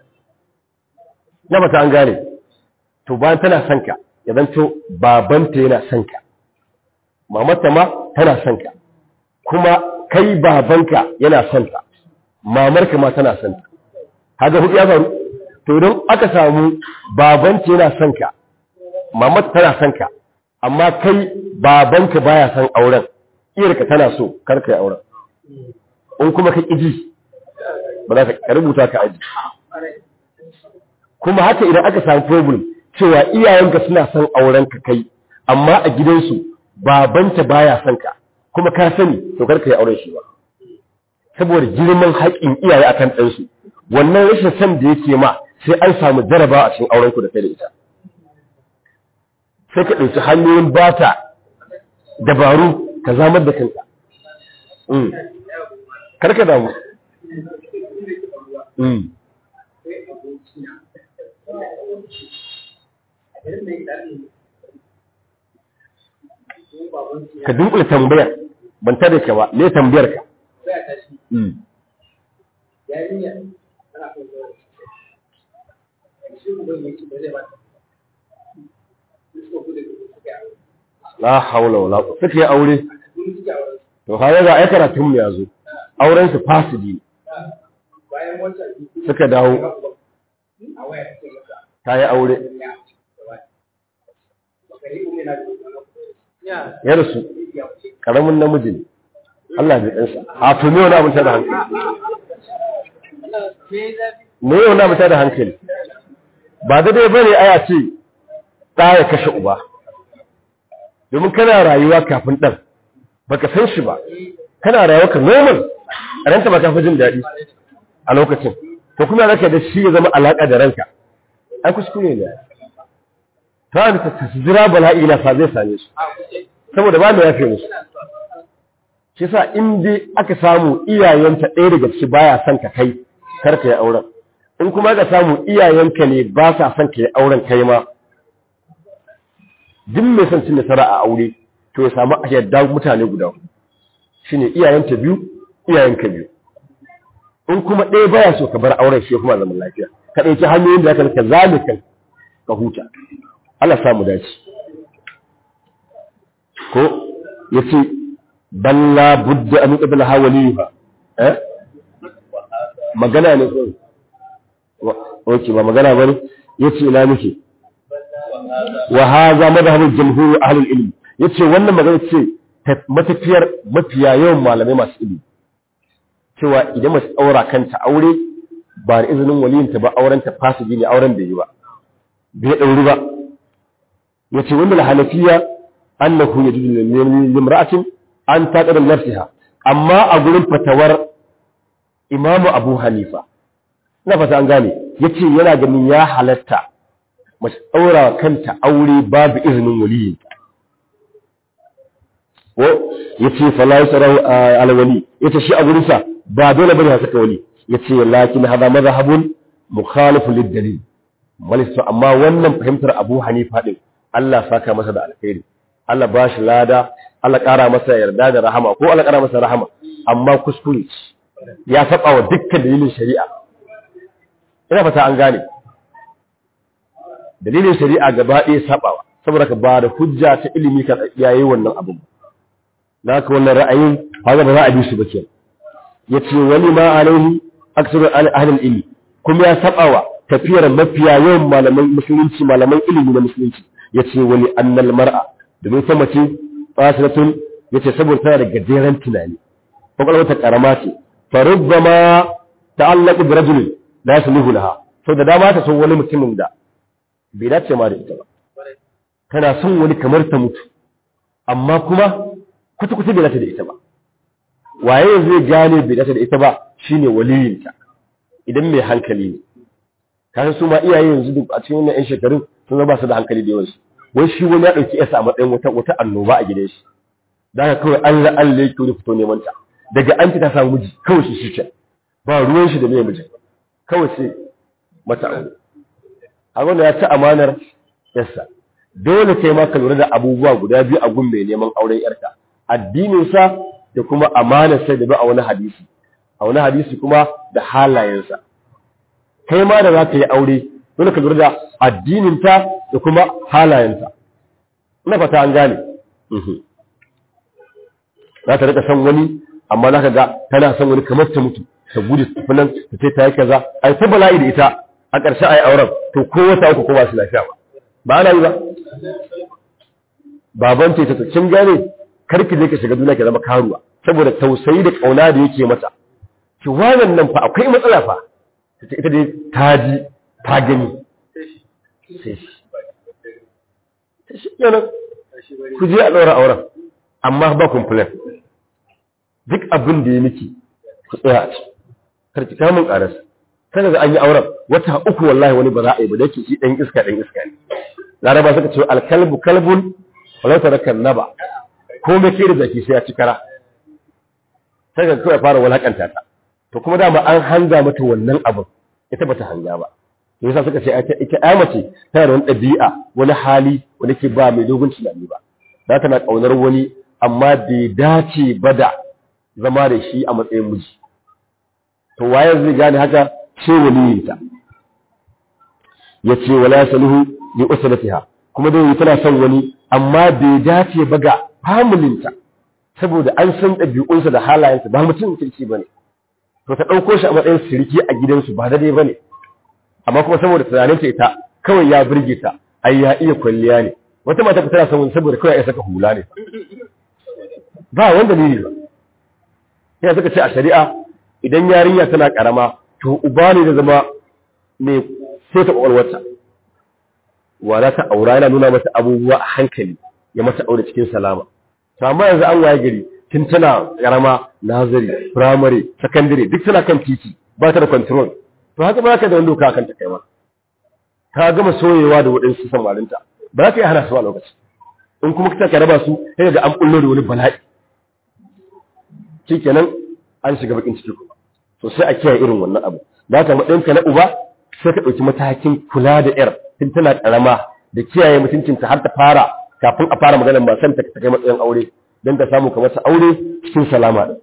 na bata an gane to bayan tana son ka ya zanto babanta yana son ka mamata ma tana son ka kuma kai babanka yana son ta mamarka ma tana son ta haka hudu ya faru to don aka samu babanta yana son ka mamata tana son ka amma kai babanka baya son auren iyarka tana so karka yi auren in kuma ka ƙiji ba za ka rubuta ka aji kuma haka idan aka samu problem cewa iyayenka suna son auren ka kai amma a gidansu babanta baya son ka kuma ka sani to karka yi auren shi ba saboda girman haƙƙin iyaye akan ɗansu wannan rashin son da yake ma sai an samu jarabawa a cikin auren ku da kai da ita sai ka ɗauki hanyoyin bata dabaru ka zamar da kanka karka damu ka dunkula tambayar ban tare ka ba ne tambayar ka la haula wala quwwata suka yi aure to har ga ai karatun mu yazo auren su fasidi suka dawo ta yi aure ya rasu karamin namiji ne Allah bai ɗansa a tuni wani abin ta da hankali me yau na fita da hankali ba da dai bane aya ce ɗa ya kashe uba domin kana rayuwa kafin ɗan baka san shi ba kana rayuwa ka normal a ranta ba ka fi jin daɗi a lokacin to kuma zaka da shi ya zama alaƙa da ranka ai kuskure ne ta da ta jira bala'i na fa zai same su saboda ba mu yafe musu shi yasa in dai aka samu iyayenta ɗaya daga ciki baya son ka kai kar ka yi auren in kuma aka samu iyayenka ne ba sa son ka yi auren kai ma duk mai son cin nasara a aure to ya samu a yadda mutane guda shine iyayenta biyu iyayenka biyu in kuma ɗaya baya so ka bar auren shi kuma zaman lafiya ka ɗauki hanyoyin da ka zame kan ka huta Allah samu dace ko yace balla budda an qabla hawaliha eh magana ne ko wace ba magana bane yace ina muke wa hadha madhhabul jumhur ahli ilm yace wannan magana ce matafiyar mafiya yawan malamai masu ilimi cewa idan mace aura kanta aure ba da izinin waliyinta ba auren ta fasiji ne auren bai yi ba bai dauri ba yace wanda hanafiya annahu yajuzu limra'atin an taqaddam nafsiha amma a gurin fatawar imamu abu hanifa ina fata an gane yace yana ganin ya halatta mace daura kanta aure babu izinin waliyinta ko yace fala yasrahu ala wali yace shi a gurin sa ba dole bane ya saka wali yace lakin hada madhhabun mukhalifun lid-dalil malisu amma wannan fahimtar Abu Hanifa din Allah saka masa da alkhairi Allah ba shi lada Allah ƙara masa yarda da rahama ko Allah ƙara masa rahama amma kuskure ya saba wa dukkan dalilin shari'a ina fata an gane dalilin shari'a gaba ɗaya sabawa saboda ka ba da hujja ta ilimi ka yayi wannan abu da haka wannan ra'ayin haka ba za a bi su ba ke yace wani ma alaihi aksaru ahlul ilmi kuma ya sabawa tafiyar mafiya yawan malaman musulunci malaman ilimi na musulunci yace wani annal mar'a domin ta mace fasilatun yace saboda tana da gajeren tunani kwakwalwa ta karama ce fa rubbama ta'allaqu bi rajulin la yasluhu laha sau da dama ta son wani mutumin da bai dace ma da ita ba tana son wani kamar ta mutu amma kuma kwata-kwata bai dace da ita ba waye zai gane bai dace da ita ba shine waliyinta idan mai hankali ne kasan su ma iyaye yanzu duk a cikin wannan 'yan shekarun sun zama su da hankali da yawansu wai shi wani ya ɗauki yasa a matsayin wata wata annoba a gidan shi da haka kawai an la an leke wani fito neman ta daga an ta samu miji kawai shi shi ce ba ruwan shi da mai miji kawai sai mata aure a wanda ya ci amanar yassa dole kai ma ka lura da abubuwa guda biyu a gun mai neman auren yarka addinin sa da kuma amanar sai da ba a wani hadisi a wani hadisi kuma da halayensa kai ma da za ka yi aure dole ka lura da addininta da kuma halayenta ina fata an gane za ta rika san wani amma za ka ga tana son wani kamar ta mutu ta gudu ta tafi nan ta ce ta yi kaza ai ta bala'i da ita a ƙarshe a yi auren to ko wata uku ko ba su lafiya ba ba ana yi ba baban ce ta kin gane karki je ka shiga duniya ki zama karuwa saboda tausayi da kauna da yake mata ki wannan nan fa akwai matsala fa ita dai ta ji ta gani sai shi yana ku je a ɗaura auren amma ba complain duk abin da ya miki ku tsaya a ci karki kamun ƙaras kada ga an yi auren wata uku wallahi wani ba za a yi ba da yake shi ɗan iska ɗan iska ne laraba suka ce alkalbu kalbun walau tarakan naba ko me ke da zaki sai ya ci kara sai ga kawai fara walakanta ta to kuma dama an hanga mata wannan abin ita bata hanga ba to yasa suka ce ita ƴa mace tana da wani ɗabi'a wani hali wani ke ba mai dogon tunani ba za ta na ƙaunar wani amma bai dace ba da zama da shi a matsayin miji to waye zai gane haka ce waliyinta ya ce wala saluhu li usratiha kuma dai tana son wani amma bai dace ba ga familinta saboda an san ɗabi'unsa da halayensa ba mutum kirki bane to ta ɗauko shi a matsayin siriki a gidansu ba daidai bane amma kuma saboda tunaninta ita kawai ya burge ta ai ya iya kwalliya ne wata mata ta tana son wani saboda kawai ya saka hula ne ba wanda ne ba yana suka ce a shari'a idan yarinya tana karama to uba ne da zama mai sai ta kwakwalwarta wa za ta aura yana nuna mata abubuwa a hankali ya mata aure cikin salama to amma yanzu an waye gari tun tana karama nazari primary secondary duk tana kan titi ba ta da control to haka ba ka da wani doka kan ta kai ma ka gama soyewa da waɗansu samarinta ba za ka yi hana su a lokaci in kuma ka raba su sai ga an bullo da wani bala'i shikenan an shiga bakin ciki kuma to sai a kiyaye irin wannan abu da ka matsayinka na uba sai ka ɗauki matakin kula da yar tun tana ƙarama da kiyaye mutuncinta har ta fara kafin a fara maganar ba san ta kai matsayin aure don ta samu kamar ta aure cikin salama da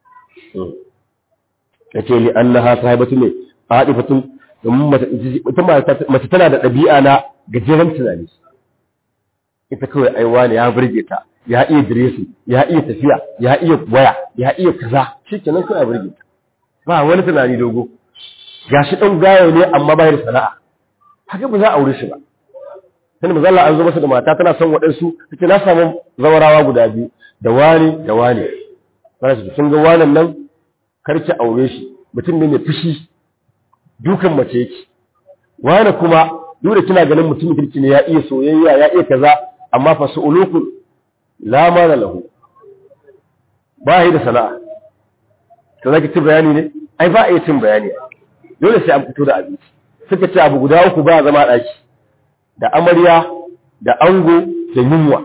ya ce li annaha sahibatu ne adifatun domin mace tana da ɗabi'a na gajeren tunani ita kawai aiwa ne ya burge ta ya iya diresi ya iya tafiya ya iya waya ya iya kaza shi kenan kawai burge ta ba wani tunani dogo gashi ɗan gayo ne amma bayar sana'a haka ba za a aure shi ba sai mu zalla an zo masa da mata tana son waɗansu take na samu zawarawa guda biyu da wani da wani sai su sun ga wannan nan karki aure shi mutum ne mai fushi dukan mace yake wani kuma duk da kina ganin mutum kirki ne ya iya soyayya ya iya kaza amma fa su'ulukun la mala lahu ba yi da sana'a to zaki cin bayani ne ai ba a yi cin bayani dole sai an fito da abinci suka ce abu guda uku ba zama ɗaki da amarya da ango da yunwa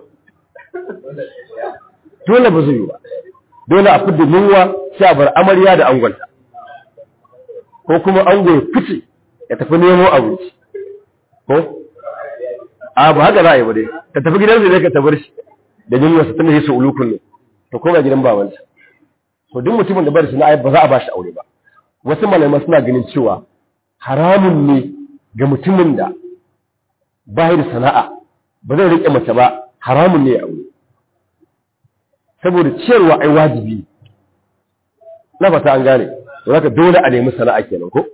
dole ba zai yi ba dole a fidda yunwa sai a bar amarya da angonta ko kuma ango ya fice ya tafi nemo abinci ko a ba haka za a yi ba dai ka tafi gidan zai ka tabar shi da yunwa sa tunda ya su ulukun ne to koma gidan babansa to duk mutumin da bar sana'a ba za a ba shi aure ba wasu malamai suna ganin cewa haramun ne ga mutumin da ba da sana'a ba zai riƙe mace ba haramun ne ya aure saboda ciyarwa ai wajibi ne na fata an gane to haka dole a nemi sana'a kenan ko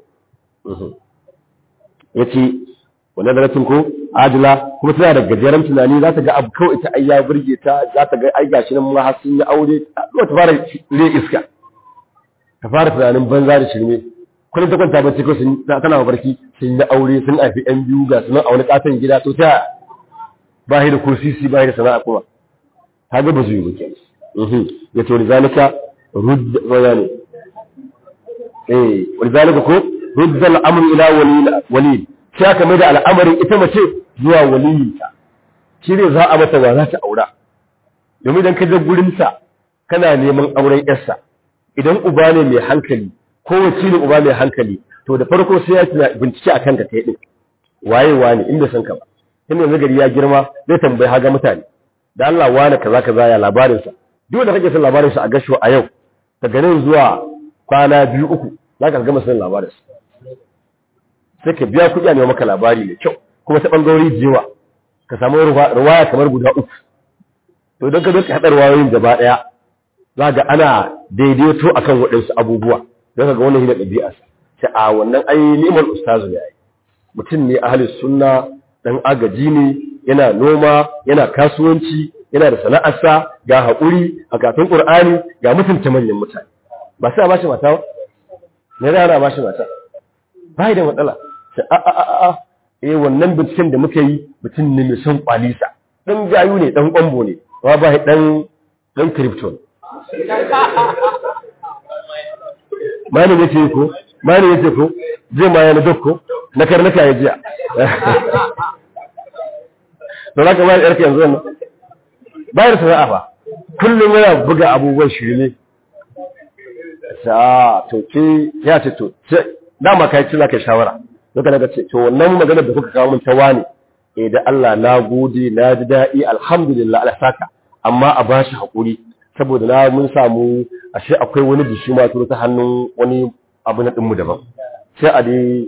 yace wannan darasin ko ajila kuma tana da gajeren tunani za ta ga abu kawai ita ai ya burge ta za ta ga ai gashi nan ma har sun yi aure ta fara ne iska ta fara tunanin banza da shirme kullum ta kwanta bacci ko sun tana mafarki sun yi aure sun haifi yan biyu ga sunan a wani katon gida to ta ba shi da kursisi ba shi da sana'a kuma ta ga ba su yi ba kenan ya ce wani zalika rudda waya ne eh wani zalika ko rudda al'amur ila wali sai aka mai da al'amarin ita mace zuwa waliyinta shi ne za a mata wa za ta aura domin idan ka je gurinsa kana neman auren yarsa idan uba ne mai hankali kowace ne uba mai hankali to da farko sai ya tuna bincike akan ka kai din waye wane inda san ka ba inda yanzu gari ya girma zai tambayi haga mutane da Allah wane kaza kaza ya labarin sa duk da kake son labarin sa a gasho a yau daga nan zuwa kwana biyu uku zaka ga masan labarin sa sai ka biya kuɗi a nemi maka labari mai kyau kuma ta bangarori jiwa ka samu ruwaya kamar guda uku to idan ka zo ka haɗa ruwayoyin gaba ɗaya za ga ana daidaito akan waɗansu abubuwa don ga wannan shine ɗabi'arsa ce a wannan ai ni'mal ustazu ne ai mutum ne ahli sunna dan agaji ne yana noma yana kasuwanci yana da sana'arsa ga haƙuri a kafin qur'ani ga mutunta manyan mutane ba sai a bashi mata ba ne da ana bashi mata bai da matsala sai a a a a eh wannan binciken da muka yi mutum ne mai son kwalisa dan gayu ne dan kwambo ne ba ba dan dan crypto mani ne ce ko mani ne ce ko zai ma yana dokko na karnuka ya jiya to za ka bayar yarka yanzu wannan bayar sana'a ba kullum yana buga abubuwan shiri ne sa to ke ya ce to dama kai ci ka shawara duka daga ce to wannan maganar da kuka kawo min ta wani eh da Allah na gode na ji daɗi alhamdulillah Allah saka amma a bashi hakuri saboda na mun samu ashe akwai wani bishi ma turo ta hannun wani abu na dinmu daban sai a dai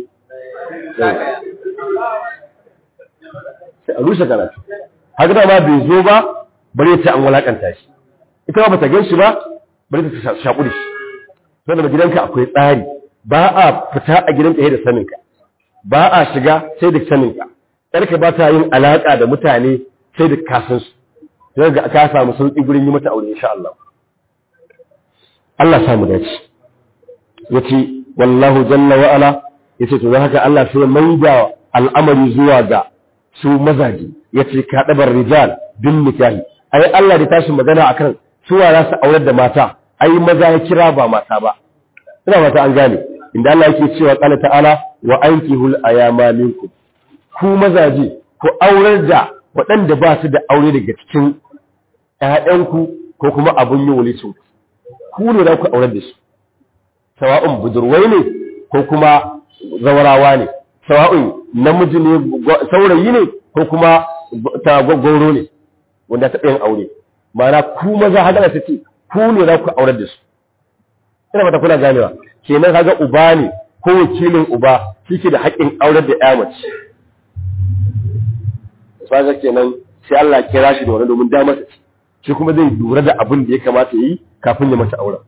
sai a rushe karatu haka da ma bai zo ba bari ta an walakanta shi ita ba ta gan shi ba bari ta shaƙu da shi saboda gidanka akwai tsari ba a fita a gidanka da saninka ba a shiga sai da saninka yarka ba ta yin alaƙa da mutane sai da kasansu sai ga ka samu sauƙi gurin yi mata aure insha Allah Allah samu dace yace wallahu jalla wa ala yace to haka Allah sai mai da al'amari zuwa ga su mazaje yace ka dabar rijal bin nikahi ai Allah da tashi magana akan su wa za su aurar da mata ai maza ya kira ba mata ba ina mata an gane inda Allah yake cewa qala ta'ala wa ankihul ayama minkum ku mazaje ku aurar da waɗanda ba su da aure daga cikin ƴaƴanku ko kuma abun yi wulicin ku ne za ku aurar da su sawa'un budurwai ne ko kuma zawarawa ne sawa'un namiji ne saurayi ne ko kuma ta gwaggwaro ne wanda ta yin aure ma'ana ku maza haka ta ce ku ne za ku aurar da su ina mata kuna ganewa kenan kaga uba ne ko wakilin uba shi da haƙƙin aurar da ƴa mace kaga kenan sai Allah kira shi da wani domin da masa shi kuma zai lura da abin da ya kamata yi kafin ya mata auren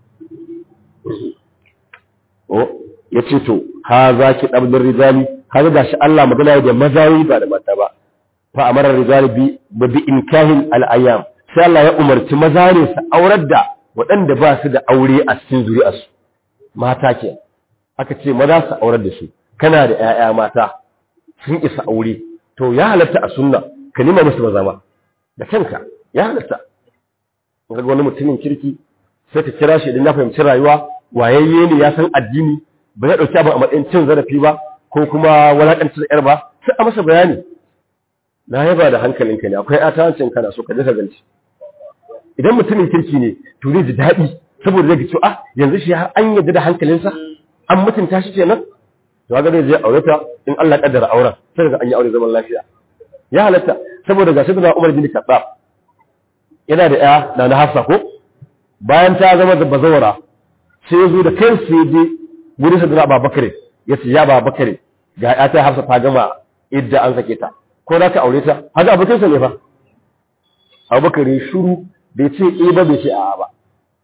o ya ce to ha za ki ɗabdin rijali har ga shi Allah magana da mazayi ba da mata ba fa amara rijali bi bi inkahin al'ayyam sai Allah ya umarci maza ne su aurar da waɗanda ba su da aure a cikin zuri'arsu mata ke aka ce maza su aurar da su kana da ƴaƴa mata sun isa aure to ya halatta a sunna ka nima musu maza ma da kanka ya halatta ga wani mutumin kirki sai ka kira shi idan ya fahimci rayuwa wayayye ne ya san addini ba zai ɗauki abin a matsayin cin zarafi ba ko kuma wulaƙantar yar ba sai a masa bayani na yaba da hankalinka ne akwai ata hancin kana so ka je ka ganci idan mutumin kirki ne to zai ji daɗi saboda zai ga cewa ah yanzu shi har an yadda da hankalinsa an mutunta shi kenan to ga zai je aure ta in Allah kaddara auren sai ga an yi aure zaman lafiya ya halatta saboda ga sayyidina Umar bin Khattab yana da ya na na Hafsa ko bayan ta zama da bazawara sai ya zo da kansa ya je wurin sayyidina Abubakar ya ce ya Abubakar ga ya ta Hafsa ta gama idda an sake ta ko za ka aure ta haka abokinsa ne fa Abubakar ya shuru bai ce eh ba bai ce a'a ba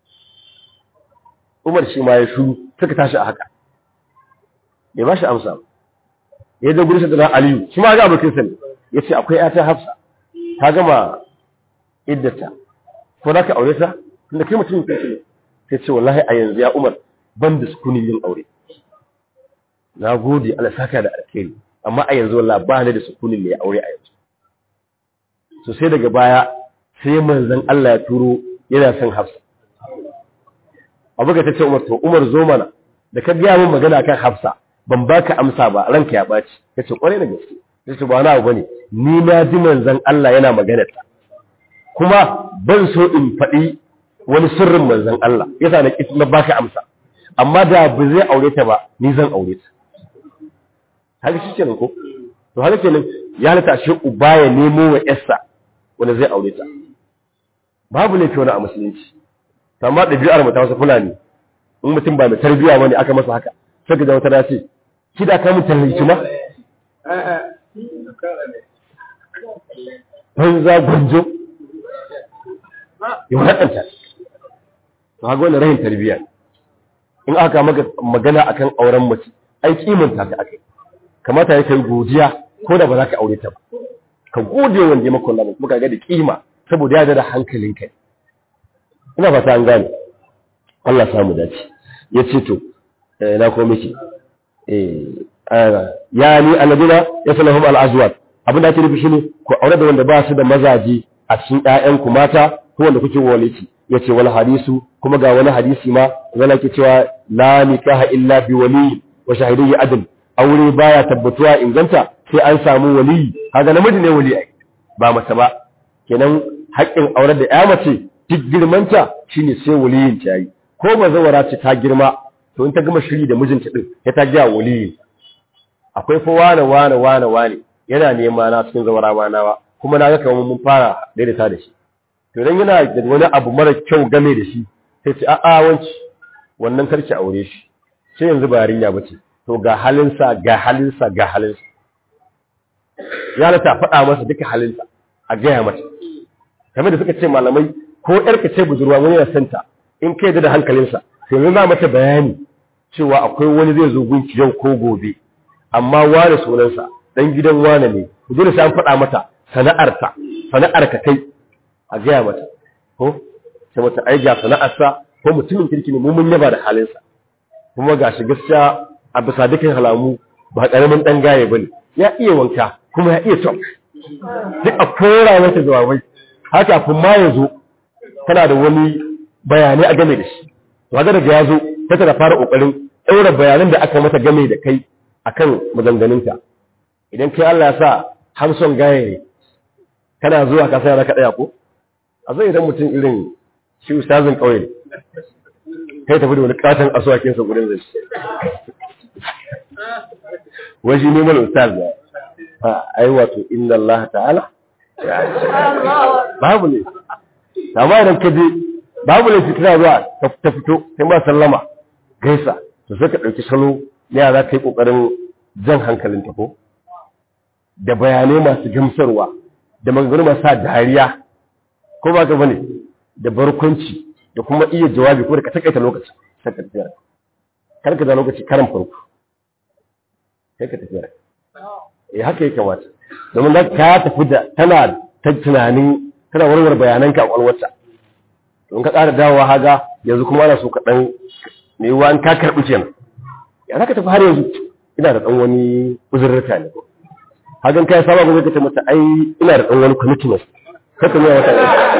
Umar shi ma ya shuru suka tashi a haka bai ba shi amsa ya da gurin da Aliyu shi ma ga abokin sa ne yace akwai ƴata Hafsa ta gama iddata ko za ka aure ta tunda kai mutum ne sai ce wallahi a yanzu ya Umar ban da sukunin yin aure na gode Allah saka da alkhairi amma a yanzu wallahi ba ni da sukunin ne aure a yanzu to sai daga baya sai manzon Allah ya turo yana son Hafsa abu ga ta ce Umar to Umar zo mana da ka gaya min magana kan Hafsa ban baka amsa ba ranka ya baci yace kware da gaske yace ba na bane ni na ji manzon Allah yana magana ta kuma ban so in faɗi wani sirrin manzon Allah yasa na ki na baka amsa amma da ba zai aure ta ba ni zan aure ta haka shi kenan ko to haka kenan ya lata shi uba ya nemo wa yarsa wanda zai aure ta babu laifi wani a musulunci amma ɗabi'ar mu ta wasu fulani in mutum ba mai tarbiyya bane aka masa haka sai ga wata dace ki da ka mun tallaki ma ban za gunjo ya wadanta to haka wannan rahin tarbiyya in aka maka magana akan auren mace ai kimanta ka akai kamata ya kai godiya ko da ba za ka aure ta ba ka gode wanda ya maka wannan kuma ka ga da kima saboda ya da hankalinka ina fata an gane Allah samu dace ya ce to na ko miki ya ni alladina yasalahum alazwaj abin da ake nufi shine ku aure da wanda ba su da mazaji a cikin ƴaƴan ku mata ko wanda kuke waliki yace wal hadisu kuma ga wani hadisi ma zalla ke cewa la nikaha illa bi wali wa shahidai adl aure baya tabbatuwa inganta sai an samu wali kaga namiji ne wali ai ba mace ba kenan haƙƙin aure da ƴa mace duk girmanta shine sai waliyin ta yi ko ba zawara ce ta girma to in ta gama shiri da mijinta din ya ta ga waliyin akwai fa wane wane wane wane yana nema na cikin zawarawa nawa kuma na ga kamar mun fara daidaita da shi to idan yana da wani abu mara kyau game da shi sai ce a'a wanci wannan karki aure shi sai yanzu ba yarinya bace to ga halinsa ga halinsa ga halinsa ya lata faɗa masa duka halinsa a gaya mata kamar da suka ce malamai ko yarka ce budurwa wani ya santa in kai da hankalinsa sai yanzu za mata bayani cewa akwai wani zai zo gunki yau ko gobe amma wane sunansa dan gidan wane ne dole sai an faɗa mata sana'arta sana'ar ka kai a gaya mata ko sai mata ai ga sana'arsa ko mutumin kirki ne mu mun yaba da halinsa kuma ga shi gaskiya a bisa dukkan halamu ba ƙaramin ɗan gaye ba ne ya iya wanka kuma ya iya talk duk a kora mata jawabai haka kafin ma ya zo tana da wani bayanai a game da shi wanda daga ya zo ta tana fara ƙoƙarin ɗaura bayanan da aka mata game da kai akan maganganunta idan kai Allah ya sa hamson gaye ne kana zuwa ka sai raka ɗaya ko a zai idan mutum irin shi ustazin ƙauye kai tafi da wani katon asuwakinsa gudun zai wai shi neman ustaz ya a ai wato inna Allah ta'ala babu ne amma idan ka je babu ne fitira zuwa ta fito sai ba sallama gaisa to sai ka ɗauki salo ya za ka yi ƙoƙarin jan hankalin ta ko da bayanai masu gamsarwa da maganganu masu dariya ko ba ka bane da barkwanci da kuma iya jawabi ko da ka takaita lokaci sai ka tafiya kar ka da lokaci karan farko sai ka tafiya eh haka yake kamata domin da ka tafi da tana ta tunanin tana warware bayanan ka a kwalwata don ka ƙara dawowa haga yanzu kuma ana so ka dan me yiwuwa an ka karɓi kenan ya za ka tafi har yanzu ina da ɗan wani uzurrata ne hagan kai saba gobe ka ce mata ai ina da ɗan wani commitment kaka ne wata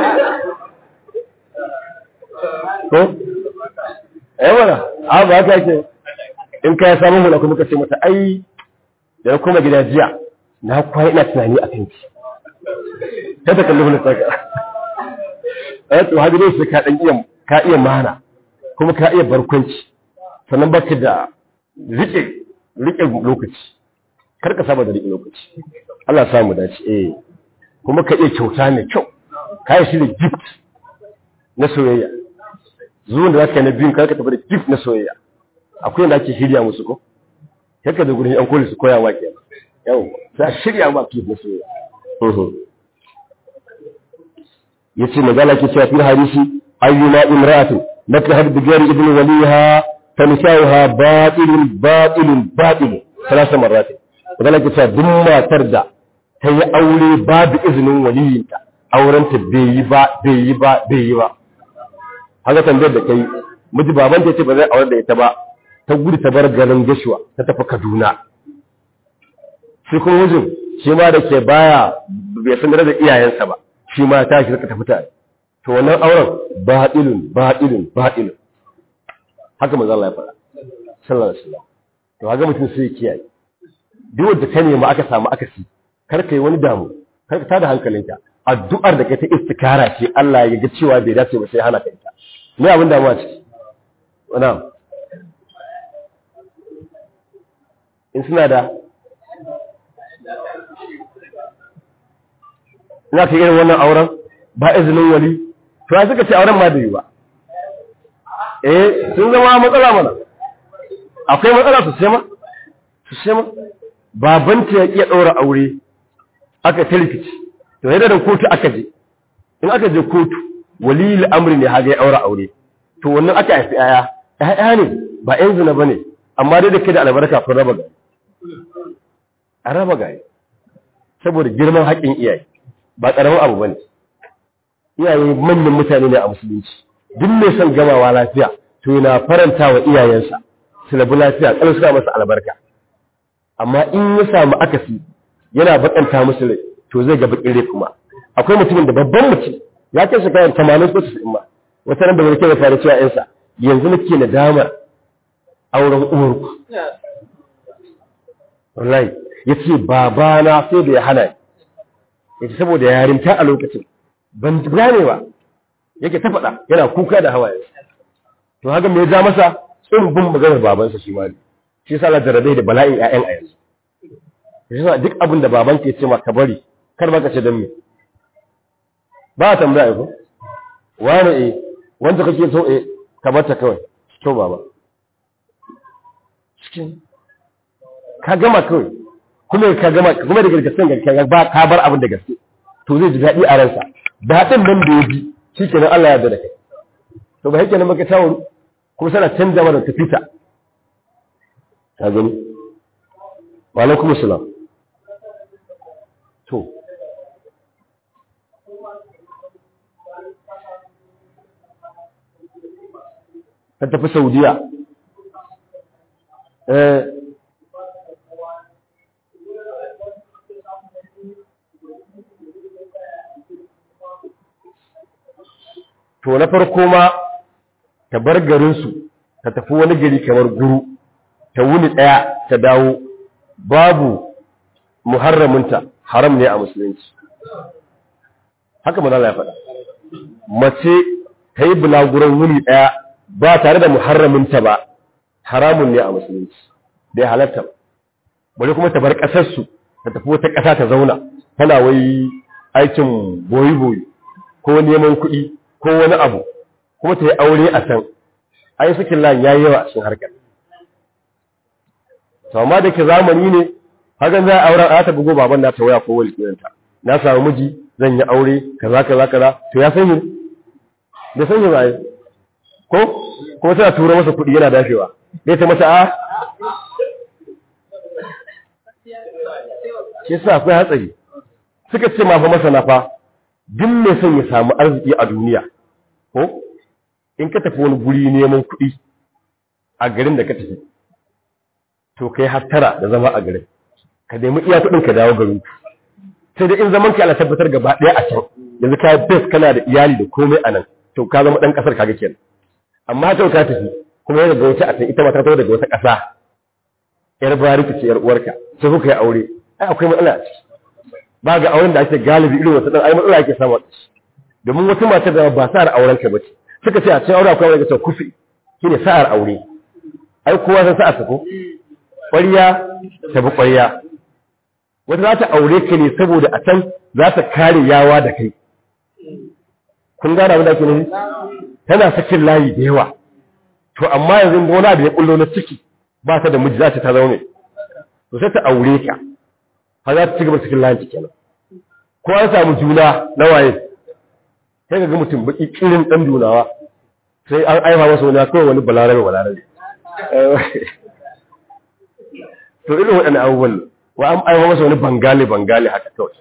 ko eh wala a ba ka ce in kai samu hula kuma ka ce mata ai da na koma gida jiya na kwai ina tunani a kanki ta ta kalli hula saka eh to hadi dai sai ka dan iya ka iya mana kuma ka iya barkwanci sannan baka da rike rike lokaci kar ka saba da rike lokaci Allah ya samu dace eh kuma ka iya kyauta mai kyau ka yi shi da gift na soyayya zuwan da za ka yi na biyun ka tafi da gift na soyayya akwai yadda ake shirya musu ko haka da gurin yan koli su koya wa ke yau za shirya ma gift na soyayya ya ce magana ke cewa fil hadisi ayyuma imra'atin nakahat bi ghairi ibn waliha fanisauha batilun batilun batilun salasa marratin magana ke cewa duk matar da ta yi aure babu izinin waliyinta aurenta bai yi ba bai yi ba bai yi ba haka tambayar da kai miji baban ta ce ba zai aure da ita ba ta gudu ta bar garin gashuwa ta tafi kaduna shi kuma mijin shi ma da ke baya bai san da iyayensa ba shi ma ta shi suka tafi tare to wannan auren batilun batilun batilun haka manzo Allah ya faɗa sallallahu alaihi wasallam to haka mutum sai ya kiyaye duk wanda ka nema aka samu akasi kar ka yi wani damu kar ka tada hankalinka addu'ar da kai ta istikara ce Allah ya ga cewa bai dace ba sai hana ka ita me abin damuwa ce na'am in suna da ina ka irin wannan auren ba izinin wali to ya suka ce auren ma da yi ba eh sun zama matsala mana akwai matsala su ce ma su ce ma babanta ya iya ɗaura aure aka ta rikici to yadda da kotu aka je in aka je kotu waliyul amri ne haga ya ɗaura aure to wannan aka haifi aya ƴaƴa ne ba ƴan zina bane amma dai da ke da albarka kun raba gari a raba gari saboda girman haƙƙin iyaye ba ƙaramin abu bane iyaye manyan mutane ne a musulunci duk mai son gamawa lafiya to yana faranta wa iyayensa su labi lafiya ƙalar suna masa albarka amma in ya samu akasi yana bakanta musu rai to zai ga bakin rai kuma akwai mutumin da babban mutum ya kai shekarar tamanin ko tasa'in ma wata ran da wani kai fara cewa yansa yanzu nake nadamar auren uwarku wallahi ya ce babana sai da ya hana ya ce saboda yarinta a lokacin ban gane ba yake ta faɗa yana kuka da hawaye to haka me ya ja masa tsumbin maganar babansa shi ma ne shi yasa Allah jarabe da bala'in ƴaƴan a yanzu shi yasa duk abin da baban ke ce maka bari kar baka ce dan me ba a tambaya ko wani eh wanda kake so eh ka bata kawai to baba cikin ka gama kawai kuma ka gama kuma da gaskiya ga ba ka bar abin da gaske to zai ji daɗi a ransa daɗin nan da ya ji shi kenan Allah ya yarda da kai to ba yake nan baka tawo kuma sana canza mana tafita ka gani wa alaikum assalam to ta tafi saudiya to na farko ma ta bar garinsu ta tafi wani gari kamar guru ta wuni ɗaya ta dawo babu muharraminta haram ne a musulunci haka manala ya faɗa mace ta yi bulaguran wuni ɗaya ba tare da muharraminta ba haramun ne a musulunci bai halatta ba bari kuma ta bar ƙasarsu ta tafi wata ƙasa ta zauna tana wai aikin boyi-boyi ko neman kuɗi ko wani abu kuma ta yi aure a can ai sakin lan ya yi yawa a cikin harkar to amma da ke zamani ne hakan za a auren a ta bugo baban na ta waya ko wali kiranta na samu miji zan yi aure kaza kaza kaza to ya sanya da sanya ba ko kuma tana tura masa kuɗi yana dafewa dai ta masa a shi sa akwai hatsari suka ce ma fa masana fa duk mai son ya samu arziki a duniya ko in ka tafi wani guri neman kuɗi a garin da ka tafi to kai hattara da zama a garin ka nemi iya kuɗin ka dawo garin sai da in zaman ka ala tabbatar gaba ɗaya a can yanzu ka bes kana da iyali da komai a nan to ka zama ɗan ƙasar kaga kenan amma haka ka tafi kuma yana da wata a can ita ma ta taho daga wata ƙasa yar bariki ce yar uwarka sai kuka yi aure ai akwai matsala a ciki ba ga auren da ake galibi irin wata ɗan ai matsala ake samu a ciki domin wata mata da ba sa'ar auren ka bace suka ce a cikin aure akwai wanda ke kufi shine sa'ar aure ai kowa san sa'ar sa ko ƙwarya ta bi ƙwarya wata za ta aure ka ne saboda a can za ta kare yawa da kai kun gane abin da ake nufi tana sakin layi da yawa to amma yanzu da wani abu ya kullo na ciki ba ta da miji za ta ta zaune to sai ta aure ka har za ta ci gaba cikin layin ta kenan ko an samu juna na waye sai ga mutum baki kirin dan dunawa sai an aifa masa wani kawai wani balarabe balarabe to irin waɗannan abubuwan wa an aiwa masa wani bangali bangali haka kawai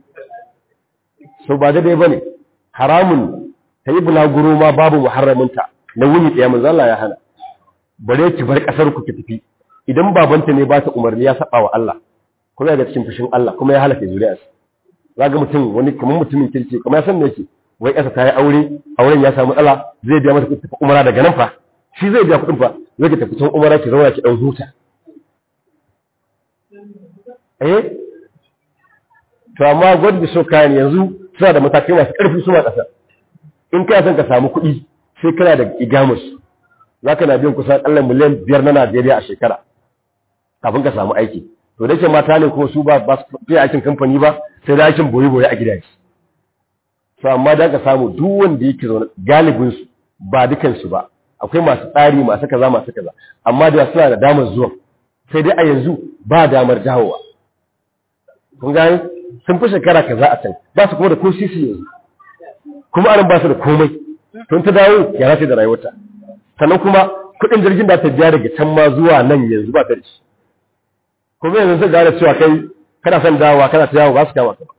so ba daidai ba ne haramun ta yi bulaguro ma babu muharraminta na wuni ɗaya manzo Allah ya hana bare ki bar ƙasar ku ki tafi idan babanta ne ba ta umarni ya saba wa Allah kuma daga cikin fushin Allah kuma ya halaka zuriyarsa zaga mutum wani kamar mutumin kirki kuma ya san me yake wai ƙasa ta yi aure auren ya samu matsala zai biya mata kuɗi tafi umara daga nan fa shi zai biya kuɗin fa zai tafi can umara ki zauna ki ɗan huta eh to amma gwada so kayan yanzu suna da matakai masu ƙarfi suna ƙasa in kana son ka samu kuɗi sai kana da igamus za ka na biyan kusan ƙallon miliyan biyar na Najeriya a shekara kafin ka samu aiki to da ke mata ne kuma su ba ba su fi aikin kamfani ba sai da aikin boye-boye a gidaje to amma da ka samu duk wanda yake zaune galibin su ba dukan su ba akwai masu tsari masu kaza masu kaza amma da suna da damar zuwa sai dai a yanzu ba damar dawowa kun gane sun fi shekara kaza a can ba su kuma da ko sisi yanzu kuma anan ba su da komai tun ta dawo ya race da rayuwarta sannan kuma kuɗin jirgin da ta biya daga can ma zuwa nan yanzu ba ta da shi kuma yanzu sun gane cewa kai kana son dawowa kana ta yawo ba su kama ka ba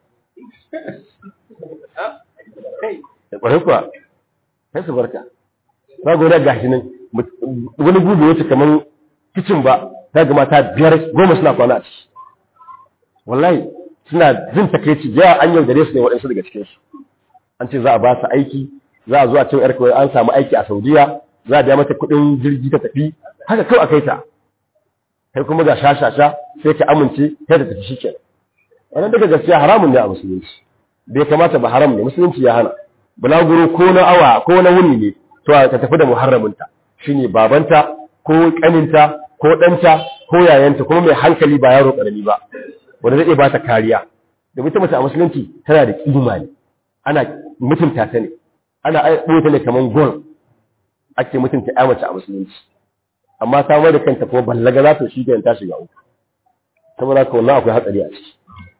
da ƙwarai kuwa sai su barka za ga wani gashi nan wani gudu wacce kamar kicin ba ta ga mata biyar goma suna kwana a ciki wallahi suna jin takaici yawa an yaudare su ne waɗansu daga cikinsu an ce za a ba su aiki za a zo a cewa yarka an samu aiki a saudiya za a biya mata kuɗin jirgi ta tafi haka kawai a kai ta kai kuma ga shashasha sai ka amince sai ta tafi shikenan wannan daga gaskiya haramun ne a musulunci bai kamata ba haram ne musulunci ya hana bulaguro ko na awa ko na wuni ne to ka tafi da muharraminta shine babanta ko kaninta ko ɗanta ko yayanta kuma mai hankali ba yaro ƙarami ba wanda zai iya ba ta kariya da mutum mace a musulunci tana da kima ne ana mutunta ta ne ana ɓoye ta ne kamar gol ake mutunta ya mace a musulunci amma ta mai da kanta kuma ballaga za ta shi ke ta shiga uku saboda ka wannan akwai hatsari a ciki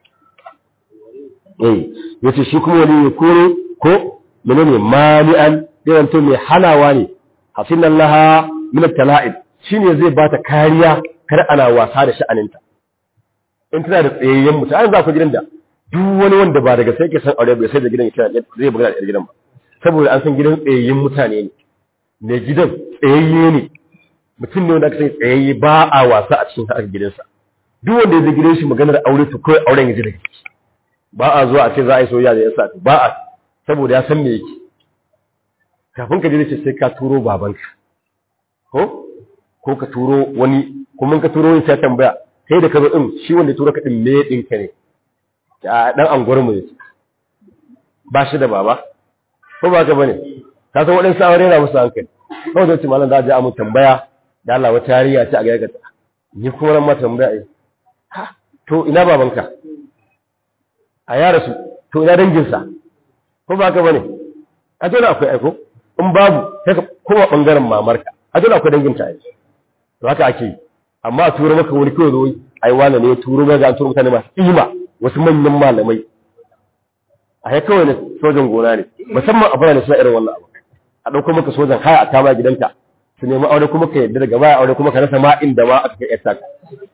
eh yace shi kuma wani ya kore ko menene mani'an irin to mai hanawa ne hafinallaha min at-tala'ib shine zai bata kariya kar ana wasa da sha'aninta in tana da tsayayyen mutum an za ku gidan da duk wani wanda ba daga sai ke san aure bai sai da gidan ya zai buga da gidan ba saboda an san gidan tsayayyen mutane ne mai gidan tsayayye ne mutum ne wanda aka san tsayayye ba a wasa a cikin haka gidansa duk wanda ya zai gidan shi maganar aure to kawai auren ya ji daga ciki ba a zuwa a ce za a yi soyayya da yasa ba a saboda ya san me yake kafin ka je ce sai ka turo babanka ko ko ka turo wani kuma ka turo wani sai tambaya kai da ka zo din shi wanda turo ka din me din ka ne a dan anguwar mu ne ba shi da baba ko ba ka bane ka san waɗansu aure na musu hankali kawai zai ce malam za a je a mu tambaya da Allah wata yariya ce a ga gata ni kuma ran ma tambaya ai ha to ina babanka a yara su to ina danginsa ko ba ka bane a dole akwai aiko in babu sai ka koma bangaren mamarka a dole akwai danginta ai to haka ake yi amma a turo maka wani kawai zo ai wane ne ya turo ga an turo mutane masu kima wasu manyan malamai a ya kawai ne sojan gona ne musamman a birane suna irin wannan abu a ɗauko maka sojan haya a kama gidanka su nemi aure kuma ka yadda daga baya aure kuma ka rasa ma inda ma aka kai yarta ka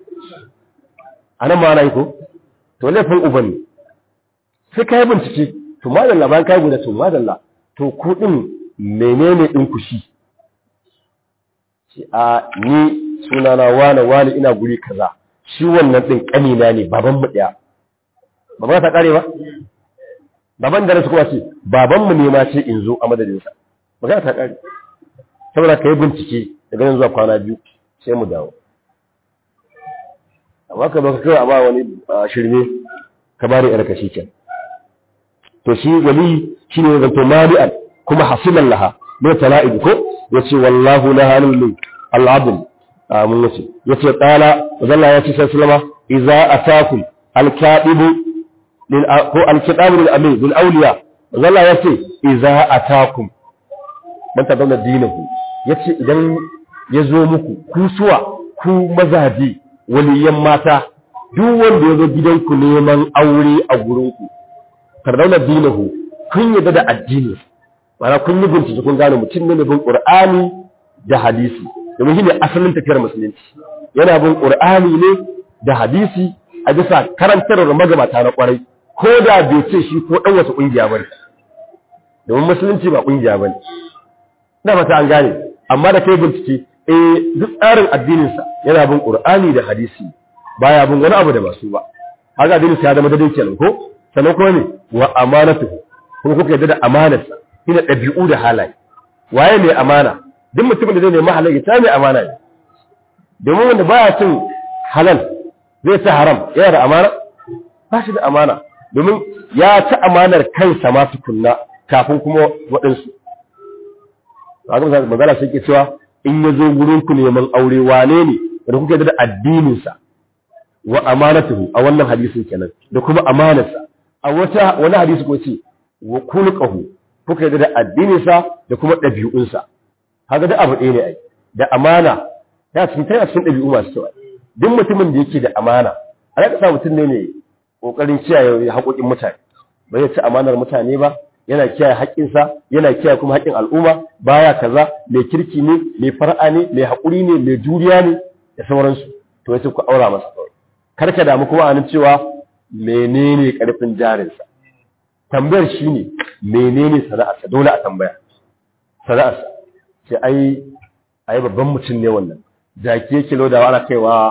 a nan ma ana yi ko to laifin uban ne sai ka yi bincike to madalla bayan ka yi guda to madalla to ku ɗin menene ɗin ku shi a ni sunana wane wane ina guri kaza shi wannan ɗin ƙanina ne baban mu ɗaya baban ta ƙare ba baban da rasu kuma ce baban mu ne ma ce in zo a madadinsa magana ta ƙare saboda ka yi bincike daga nan zuwa kwana biyu sai mu dawo amma ka baka kawai a ba wani shirme ka bari yarka shi kenan to shi wali shine zanto mali'an kuma hasilan laha ne tala'ib ko yace wallahu lahanul al'adl mun yace yace qala zalla yace sallama idza atakum al-katib lil ko al-kitab lil amin lil awliya zalla yace idza atakum man tabana dinahu yace idan yazo muku ku suwa ku mazaji waliyan mata duk wanda yazo gidanku neman aure a gurinku tardauna dinahu kun yadda da addini mana kun yi bincike kun gane mutum ne bin qur'ani da hadisi domin shi ne asalin tafiyar musulunci yana bin qur'ani ne da hadisi a bisa karantarwar magabata na kwarai ko da bai ce shi ko dan wasu kungiya bane domin musulunci ba kungiya bane ina fata an gane amma da kai bincike eh duk tsarin addinin sa yana bin qur'ani da hadisi baya bin wani abu da ba su ba haka addinin sa ya zama dadin kenan ko sannan kuma ne wa amanatuhu kuma kuka yadda da amanarsa shine ɗabi'u da halaye waye mai amana duk mutumin da zai nemi halal ya ta mai amana ne domin wanda baya cin halal zai ta haram yana da amana ba shi da amana domin ya ci amanar kansa ma tukunna kafin kuma waɗansu a ga magana sai ke cewa in ya zo gurin ku neman aure wane ne da kuka yadda da addininsa wa amanatuhu a wannan hadisin kenan da kuma amanarsa a wata wani hadisi ko ce wa kulqahu kuka yadda da addininsa da kuma ɗabi'unsa haka da abu ɗaya ne ai da amana ta cikin tana cikin ɗabi'u masu kyau duk mutumin da yake da amana a ya sa mutum ne mai ƙoƙarin kiyaye haƙoƙin mutane ba zai ci amanar mutane ba yana kiyaye haƙƙinsa yana kiyaye kuma haƙƙin al'umma baya kaza mai kirki ne mai far'a ne mai haƙuri ne mai juriya ne da sauransu to ya ku aura masa kawai kar ka damu kuma anan cewa menene ƙarfin jarinsa tambayar shi ne menene sana'arsa dole a tambaya sana'arsa sai ai ai babban mutum ne wannan jaki yake lodawa ana kaiwa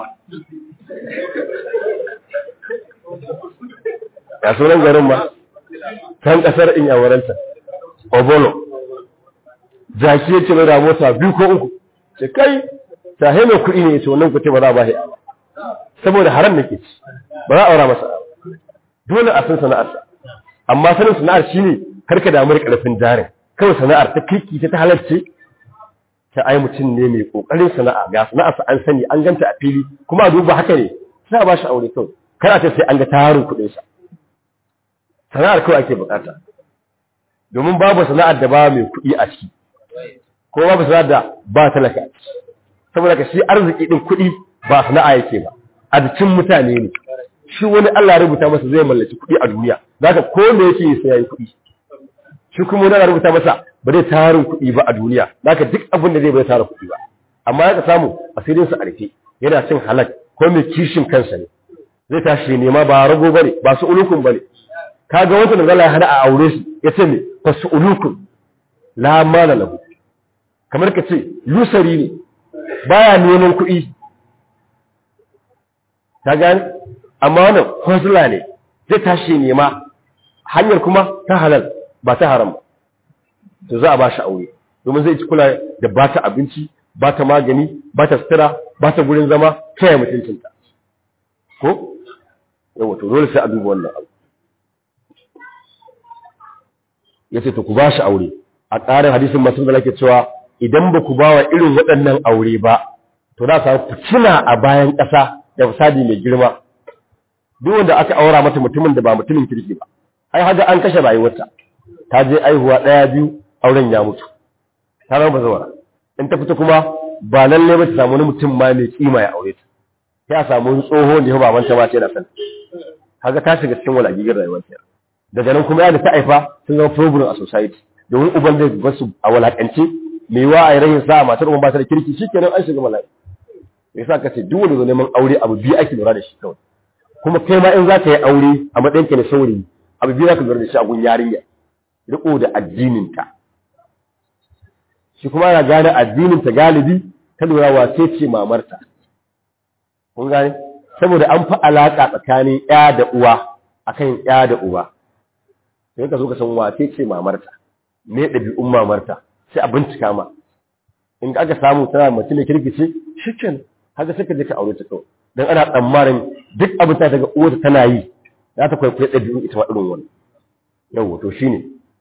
ya sunan garin ma kan kasar in yawaranta obolo jaki yake loda mota biyu ko uku ce kai ta mai kuɗi ne ce wannan kuce ba za a ba shi saboda haram nake ci ba za a aura masa dole a san sana'arsa amma sanin sana'ar shine karka damu da karfin jarin kawai sana'ar ta kirki ta halarce ta ai mutum ne mai kokarin sana'a ga sana'arsa an sani an ganta a fili kuma a duba haka ne sai a ba shi aure kawai kar a ce sai an ga tarin kuɗin sa sana'ar kawai ake bukata domin babu sana'ar da ba mai kuɗi a ciki ko babu sana'ar da ba talaka a ciki saboda ka shi arziki din kuɗi ba sana'a yake ba a jikin mutane ne shi wani Allah rubuta masa zai mallaki kuɗi a duniya zaka ko me yake sai yayi kuɗi shi kuma wani Allah rubuta masa ba zai tarin kuɗi ba a duniya zaka duk abin da zai bai tara kuɗi ba amma zaka samu asirin sa a rufe yana cin halak ko mai kishin kansa ne zai tashi nema ba rago bane ba su ulukun bane kaga wanda da Allah ya hada a aure shi yace me fa su ulukun la mala lahu kamar ka ce lusari ne baya neman kuɗi ka gani amma wannan hosla ne zai tashi nema hanyar kuma ta halal ba ta haram ba to za a ba shi aure domin zai ci kula da ba ta abinci ba ta magani ba ta sutura ba ta gurin zama kaya mutuncinta ko yawa to dole sai a duba wannan abu ya ce to ku ba shi aure a tsarin hadisin masu da ke cewa idan ba ku ba wa irin waɗannan aure ba to za samu fitina a bayan ƙasa da fasadi mai girma duk wanda aka aura mata mutumin da ba mutumin kirki ba ai haga an kashe rayuwarta ta je aihuwa ɗaya biyu auren ya mutu ta zama bazawara in ta fita kuma ba lalle ba ta samu wani mutum ma mai kima ya aure ta ta samu wani tsoho da ya babanta ma ce da san kaga ta shiga cikin walagigin rayuwar ta daga nan kuma ya da ta haifa sun zama problem a society domin uban da ba su a walakance mai wa a yi rahin sa matar uban ba ta da kirki shikenan an shiga mala'i yasa ka ce duk wanda zo neman aure abu biyu ake lura da shi kawai kuma kai ma in za ka yi aure a matsayin ka na saurayi abu biyu za ka lura da shi a gun yarinya riko da addininta shi kuma ana gane addininta galibi ta lura wace ce mamarta kun gane saboda an fi alaƙa tsakanin ya da uwa akan ya da uba sai ka zo ka san wace ce mamarta me ɗabi'un mamarta sai a bincika ma in aka samu tana mace mai kirkice shikin haka sai ka je ka aure ta kawai dan ana tsammanin duk abin ta daga uwarta tana yi za ta kwaikwaye ɗabi'un ita ma irin wani yawwa to shine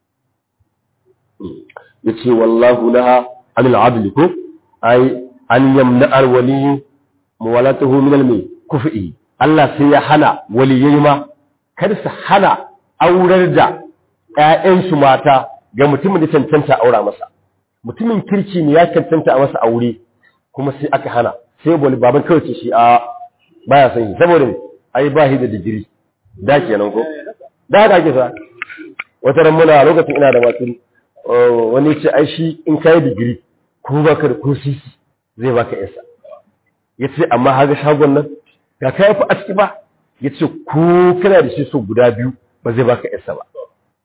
yace wallahu laha anil adli ko ai an yamna al wali muwalatuhu min al kufi Allah sai ya hana waliyai ma kar su hana aurar da ƴaƴansu mata ga mutumin da cancanta aura masa mutumin kirki ne ya cancanta a masa aure kuma sai aka hana sai boli baban kawai ce shi a baya son shi saboda ai ba shi da digiri da kenan ko da haka ake sa wata ran muna lokacin ina da masu wani ce ai shi in kai digiri ko baka da ko sisi zai baka yasa yace amma haga shagon nan ga kai fa a ciki ba yace ko kana da shi so guda biyu ba zai baka yasa ba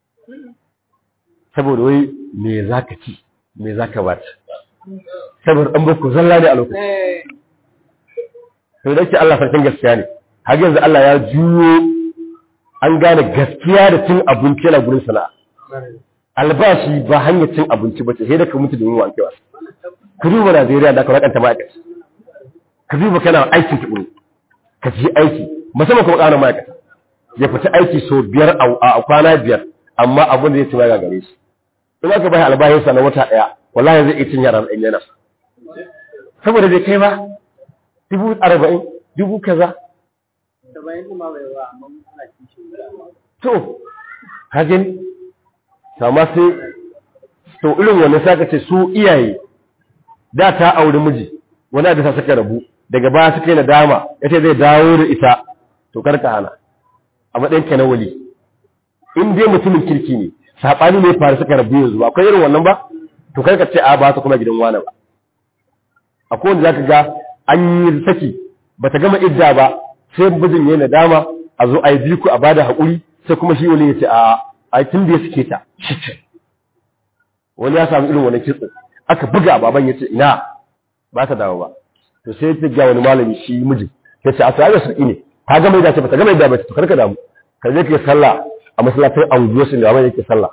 saboda wai me zaka ci me zaka bata saboda an bako zalla ne a lokacin to da ke Allah sarkin gaskiya ne har yanzu Allah ya juyo an gane gaskiya da cin abinci yana gurin sana'a albashi ba hanyar cin abinci ba ce sai da ka mutu domin wanke wasu ka duba Najeriya da ka rakanta ma'aikata ka duba kana aikin tukuru ka ji aiki musamman kuma ƙana ma'aikata ya fita aiki sau biyar a kwana biyar amma abin da ya ci ma gare shi in aka bai albashinsa na wata ɗaya wallahi zai iya cin yara ɗan yana saboda bai kai ba dubu arba'in dubu kaza to hajin amma sai to irin wani saka ce su iyaye da ta auri miji wani da ta saka rabu daga baya suka yi nadama ya ce zai dawo da ita to karka hana a matsayin ka na wali in dai mutumin kirki ne saɓani ne faru suka rabu yanzu akwai irin wannan ba to karka ce a ba ta kuma gidan wani ba akwai wanda zaka ga an yi saki bata gama idda ba sai mijin yayi nadama a zo a yi biku a bada haƙuri sai kuma shi wani ya ce a ai tun da ya suke ta shi wani ya samu irin wani kitso aka buga baban ya ce ina ba ta dawo ba to sai ta ga wani malami shi miji ya ce a sai da sarki ne ta gama da ce ba ta gama da ba to karka damu ka je ka sallah a masallacin anguwa sun da yake sallah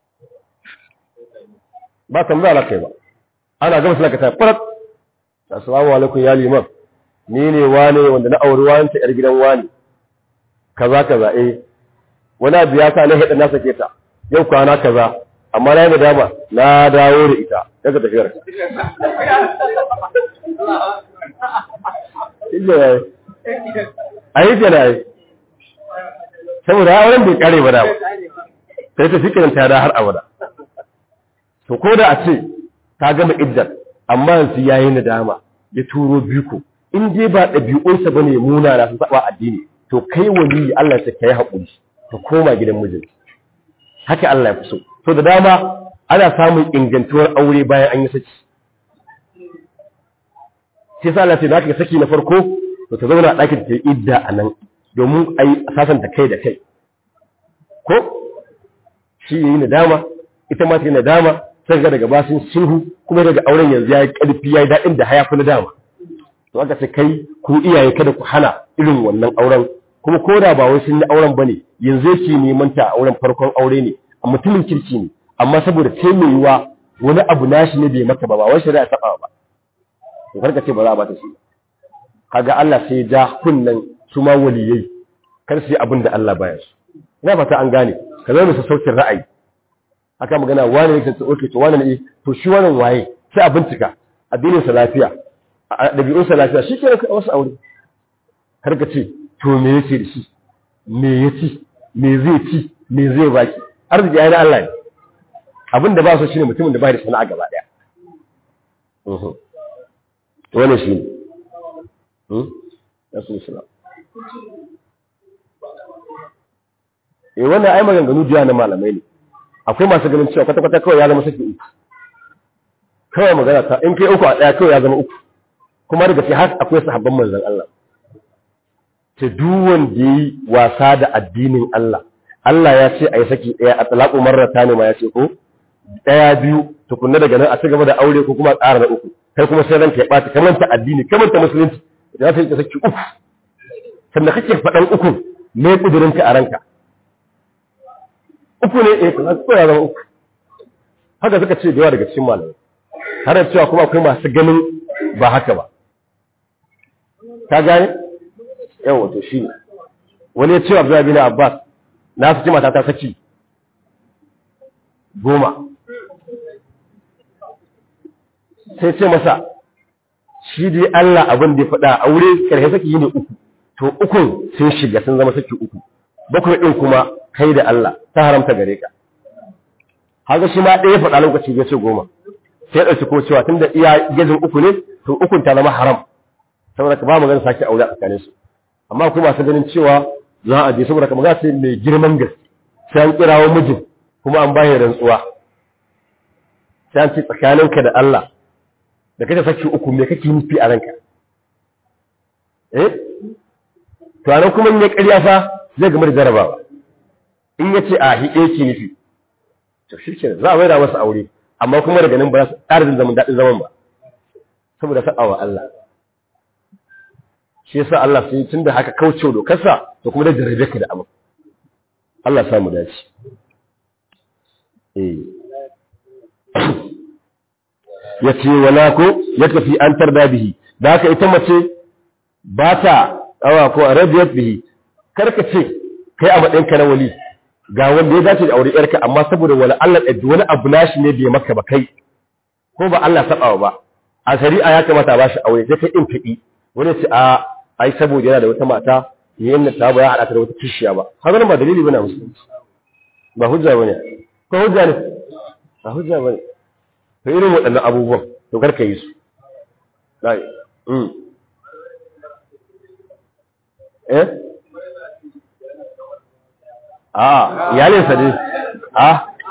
ba tambaya la kai ba ana gama sallah ka ta farat assalamu alaikum ya liman ni ne wane wanda na auri wani ta yar gidan wani kaza kaza eh wani abu ya sa na hada na sake ta yau kwana kaza amma na yi nadama na dawo da ita daga tafiyar a yi jana yi saboda auren bai kare ba dama sai ta fikirin ta da har abada to ko da a ce ta gama iddar amma yanzu ya yi nadama ya turo biko in dai ba ɗabi'unsa ba ne muna na su saba addini to kai wali Allah ta kai haƙuri ta koma gidan mijinta haka Allah ya fi so to da dama ana samun ingantuwar aure bayan an yi saki sai sa Allah ce da aka saki na farko to ta zauna a ɗakin ta yi idda a nan domin a yi sasanta kai da kai ko shi ya yi nadama ita ma ta yi nadama sai ga daga basin sulhu kuma daga auren yanzu ya yi ƙarfi ya yi daɗin da hayafi na dama to aka ce kai ku iyaye kada ku hana irin wannan auren kuma ko da ba wai sun yi auren bane yanzu yake neman ta auren farkon aure ne a mutumin kirki ne amma saboda kai mai yiwa wani abu nashi ne bai maka ba ba wai shari'a ta ba to karka ce ba za a bata shi kaga Allah sai ja kunnan su ma waliyai kar su yi abin da Allah baya su ina fata an gane ka zama musu saukin ra'ayi aka magana wani ne kace okay to wani ne to shi wannan waye sai a bincika addinin sa lafiya dabi'un sa lafiya shi ke ka wasu aure har ka ce to me yake da shi me ya ci me zai ci me zai baki arziki ya na Allah ne abin da ba so shine mutumin da bai da sana'a gaba daya wannan shi ne yasu salam eh wannan ai maganganu jiya na malamai ne akwai masu ganin cewa kwata-kwata kawai ya zama saki uku kawai magana ta in kai uku a ɗaya kawai ya zama uku kuma daga ce har akwai sahabban manzon Allah ta duk wanda yi wasa da addinin Allah Allah ya ce a yi saki ɗaya a talaƙo marrata ne ma ya ce ko ɗaya biyu tukunna daga nan a ci gaba da aure ko kuma tsara na uku kai kuma sai ranka ya ɓaci kamar ta addini kamar ta musulunci da za ta yi saki uku sannan kake faɗan uku me kudurinka a ranka uku ne eh kuma ko ya zama uku haka suka ce da yawa daga cikin malamai har da cewa kuma akwai masu ganin ba haka ba ka gane yawa wato shi ne wani ya ce wa Abdullahi bin Abbas na su ci mata ta saki goma sai ce masa shi dai Allah abin da ya faɗa aure ƙarshe saki yi ne uku to ukun sun shiga sun zama saki uku bakwai ɗin kuma kai da Allah ta haramta gare ka haka shi ma ɗaya faɗa lokaci ya ce goma sai ɗauki ko cewa tun da iya gajin uku ne to ukun ta zama haram saboda ka ba mu ganin sake aure a tsakanin su amma kuma masu ganin cewa za a je saboda kamar za su mai girman gaske sai an kirawo mijin kuma an bayar rantsuwa sai an ce tsakaninka da Allah da kace saki uku me kake nufi a ranka eh to anan kuma in ya ƙarya fa zai gama da jarabawa in ya ce a hiɗe ki nufi to shi ke za a maida masa aure amma kuma daga nan ba za su ƙara zaman daɗin zaman ba saboda sa'awa Allah shi yasa Allah sai tun da haka kaucewa dokarsa to kuma da jarabe ka da abin Allah ya samu dace eh ya ce wala ko ya tafi an tarda bihi da haka ita mace ba ta awa ko radiyat bihi karka ce kai a matsayinka na wali ga wanda ya dace da aure yarka amma saboda wala Allah da wani abu nashi ne bai maka ba kai ko ba Allah sabawa ba a shari'a ya kamata a bashi aure sai kai in fidi wani ce a ai saboda yana da wata mata yayin da ta ba ya hada ta da wata kishiya ba haka ba dalili bane musulunci ba hujja bane ko hujja ne ba hujja bane to irin waɗannan abubuwan to karka yi su dai mm eh a iyalinsa ne a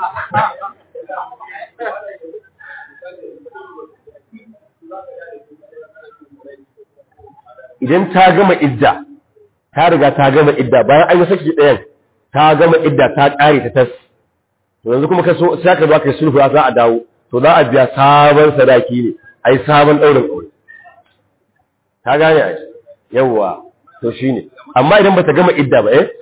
idan ta gama idda ta riga ta gama idda bayan an yi saki ɗayan ta gama idda ta ƙare ta tas to yanzu kuma ka so sai ka ba ka sulhu za a dawo to za a biya sabon sadaki ne ai sabon ɗaurin aure ta gane a yawwa to shine amma idan bata gama idda ba eh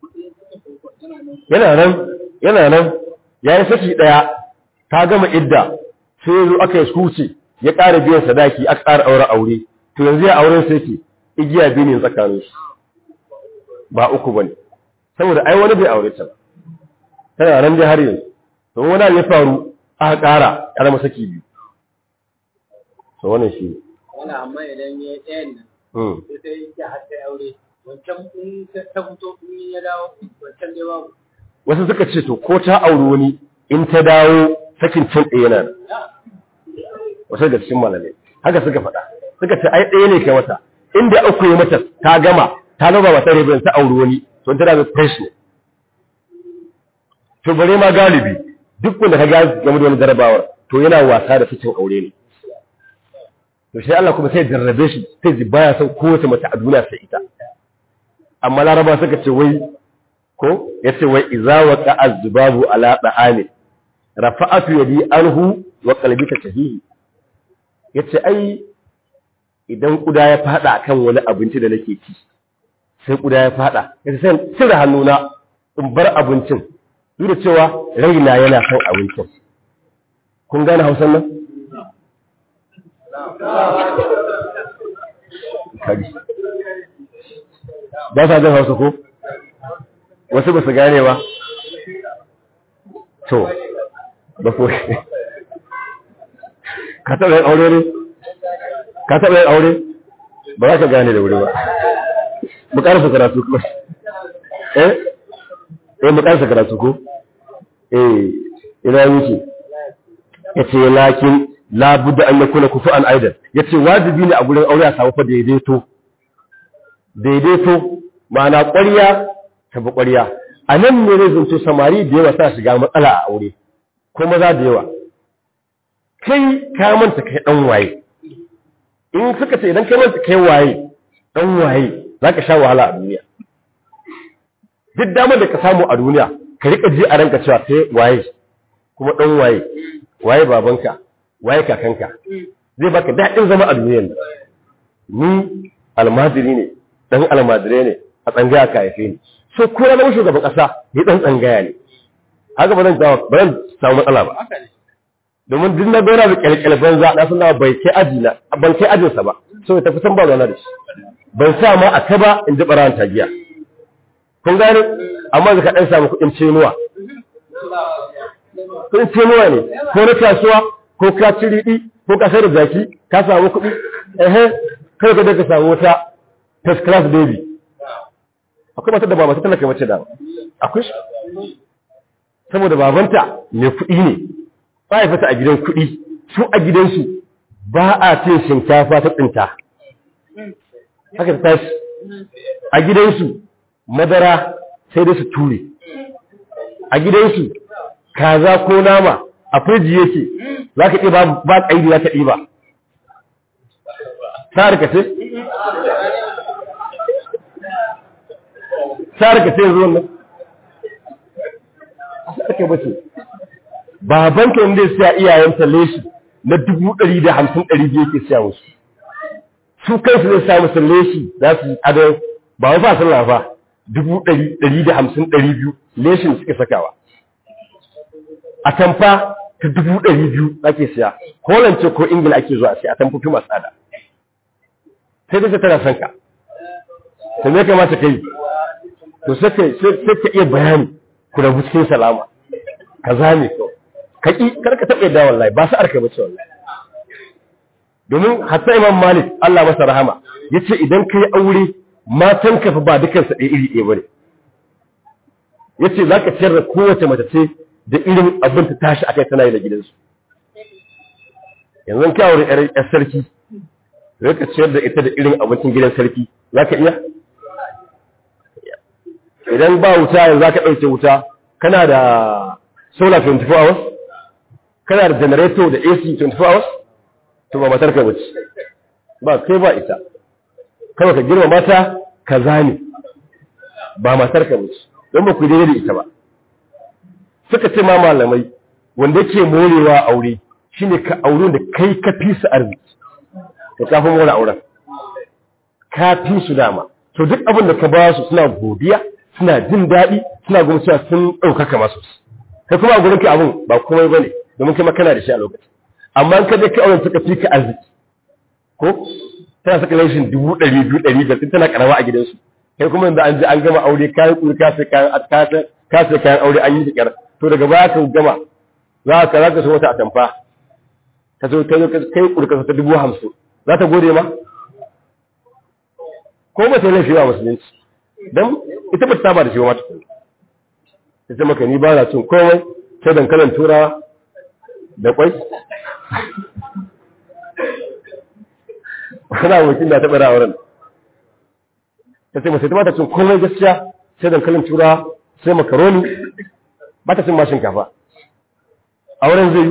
yana nan yana nan ya yi saki ɗaya ta gama idda sai zo aka yi skuce ya ƙara biyan sadaki aka ƙara aure aure to yanzu ya auren sai ke igiya biyu ne tsakanin su ba uku bane saboda ai wani bai aure ta ba tana nan dai har yanzu to wani ya faru aka ƙara ƙarama saki biyu to wannan shi ne wannan amma idan ya ɗayan nan sai sai ya hatta aure wancan in ta fito in ya dawo wancan dai babu wasu suka ce to ko ta auri wani in ta dawo sakin cin ɗaya yana wasu daga cikin malamai haka suka faɗa suka ce ai ɗaya ne kai mata inda uku yi mata ta gama ta zama mata rebin ta auri wani to ta dawo fresh ne to bare ma galibi duk wanda ka ga game da wani jarabawar to yana wasa da cikin aure ne to sai Allah kuma sai jarrabe shi sai ji baya son kowace mace a duniya sai ita amma laraba suka ce wai ko yace wai idza waqa azbabu ala da'ani rafa'atu yadi anhu wa qalbika tahihi yace ai idan kuda ya fada kan wani abinci da nake ci sai kuda ya fada yace sai cire hannuna in bar abincin duk da cewa raina yana son abincin kun gane hausan nan ba sa jin hausa ko wasu ba su gane ba to ba ko ka taɓa yin aure ne ka taɓa yin aure ba za ka gane da wuri ba mu ƙarasa karatu kuma eh eh mu ƙarasa karatu ko eh ina yake yace lakin la budda an yakuna kufu'an aidan yace wajibi ne a gurin aure a samu fa daidaito daidaito ma'ana ƙwarya ta bi ƙwarya a nan ne zai zanto samari da yawa sa shiga matsala a aure ko maza da yawa kai ka manta kai dan waye in suka ce idan ka manta kai waye dan waye za ka sha wahala a duniya duk damar da ka samu a duniya ka riƙa ji a ranka cewa kai waye kuma dan waye waye babanka waye kakanka zai baka daɗin zama a duniyar ni almajiri ne dan almajirai ne a tsangaya ka haife ni so ko na shugaban ƙasa ni dan tsangaya ne haka ba zan ba zan samu matsala ba domin duk na gona da kyalkyal banza na suna bai kai aji na ban kai ajinsa ba so ta kusan ba zauna da shi ban sa ma a ka ba in ji ɓaran tagiya kun gane amma zaka ɗan samu kuɗin cenuwa kuɗin cenuwa ne ko na kasuwa ko ka ci riɗi ko ka sai da zaki ka samu kuɗi ehe kai ka da ka samu wata first class baby akwai matar da ba mace talaka mace da akwai shi saboda babanta mai kuɗi ne ba fata a gidan kuɗi su a gidansu ba a cin shinkafa ta tsinta haka ta tashi a gidansu madara sai dai su ture a gidansu kaza ko nama a firji yake za ka ɗiba ba ƙaidi za ka ɗiba sa'ar ka ce? sa'ar ka ce yanzu wannan sa'ar ka bace babanka inda ya siya iyayenta leshi na dubu ɗari da hamsin ɗari biyu ke siya musu su kansu zai sa musu leshi za su yi adon ba wa fasin lafa dubu ɗari ɗari da hamsin ɗari biyu leshin suke sakawa a tamfa ta dubu ɗari biyu ake siya holance ko ingila ake zuwa siya a tamfofi masu tsada sai dai tana son ka ta me kamata ka yi to sai ka iya bayani ku rabu cikin salama ka zame kawai ka ƙi karka taɓa yadda wallahi ba su arka bace wallahi domin hatta imam malik Allah masa rahama ya ce idan ka yi aure matan ka fa ba dukansa ɗaya iri ɗaya ba ne ya ce za ka ciyar da kowace mace ce da irin abin ta tashi akai tana yi da gidansu yanzu ka aure ƴar sarki za ka ciyar da ita da irin abincin gidan sarki za ka iya idan ba wuta yanzu za ka ɗauke wuta kana da solar 24 hours kana da generator da AC 24 hours to ba matar ka bace ba kai ba ita kawai ka girma mata ka zane ba matar ka bace don ba ku daidai da ita ba suka ce ma malamai wanda yake morewa aure shine ka aure da kai ka fi su arziki to kafin more auren ka fi su dama to duk abin da ka ba su suna godiya suna jin daɗi suna goma cewa sun ɗaukaka masu kai kuma a gurin ka abin ba komai bane domin kai makana da shi a lokaci amma in ka je kai auren suka fi ka arziki ko tana saka rashin dubu ɗari biyu ɗari biyar tana karama a gidansu kai kuma yanzu an ji an gama aure kayan kuri ka sai kayan ka sai kayan aure an yi da to daga baya ka gama za ka za ka so wata atamfa ka zo kai kai kuri ka ta dubu hamsin za ta gode ma ko ba ta laifi wa musulunci dan ita ba ta saba da shi ba mata kuma ita maka ni ba na cin komai sai dankalin turawa da kwai wani abokin da taɓa ra'auren ta ce mace ta bata cin komai gaskiya sai dankalin turawa sai makaroni ba ta cin mashin kafa auren zai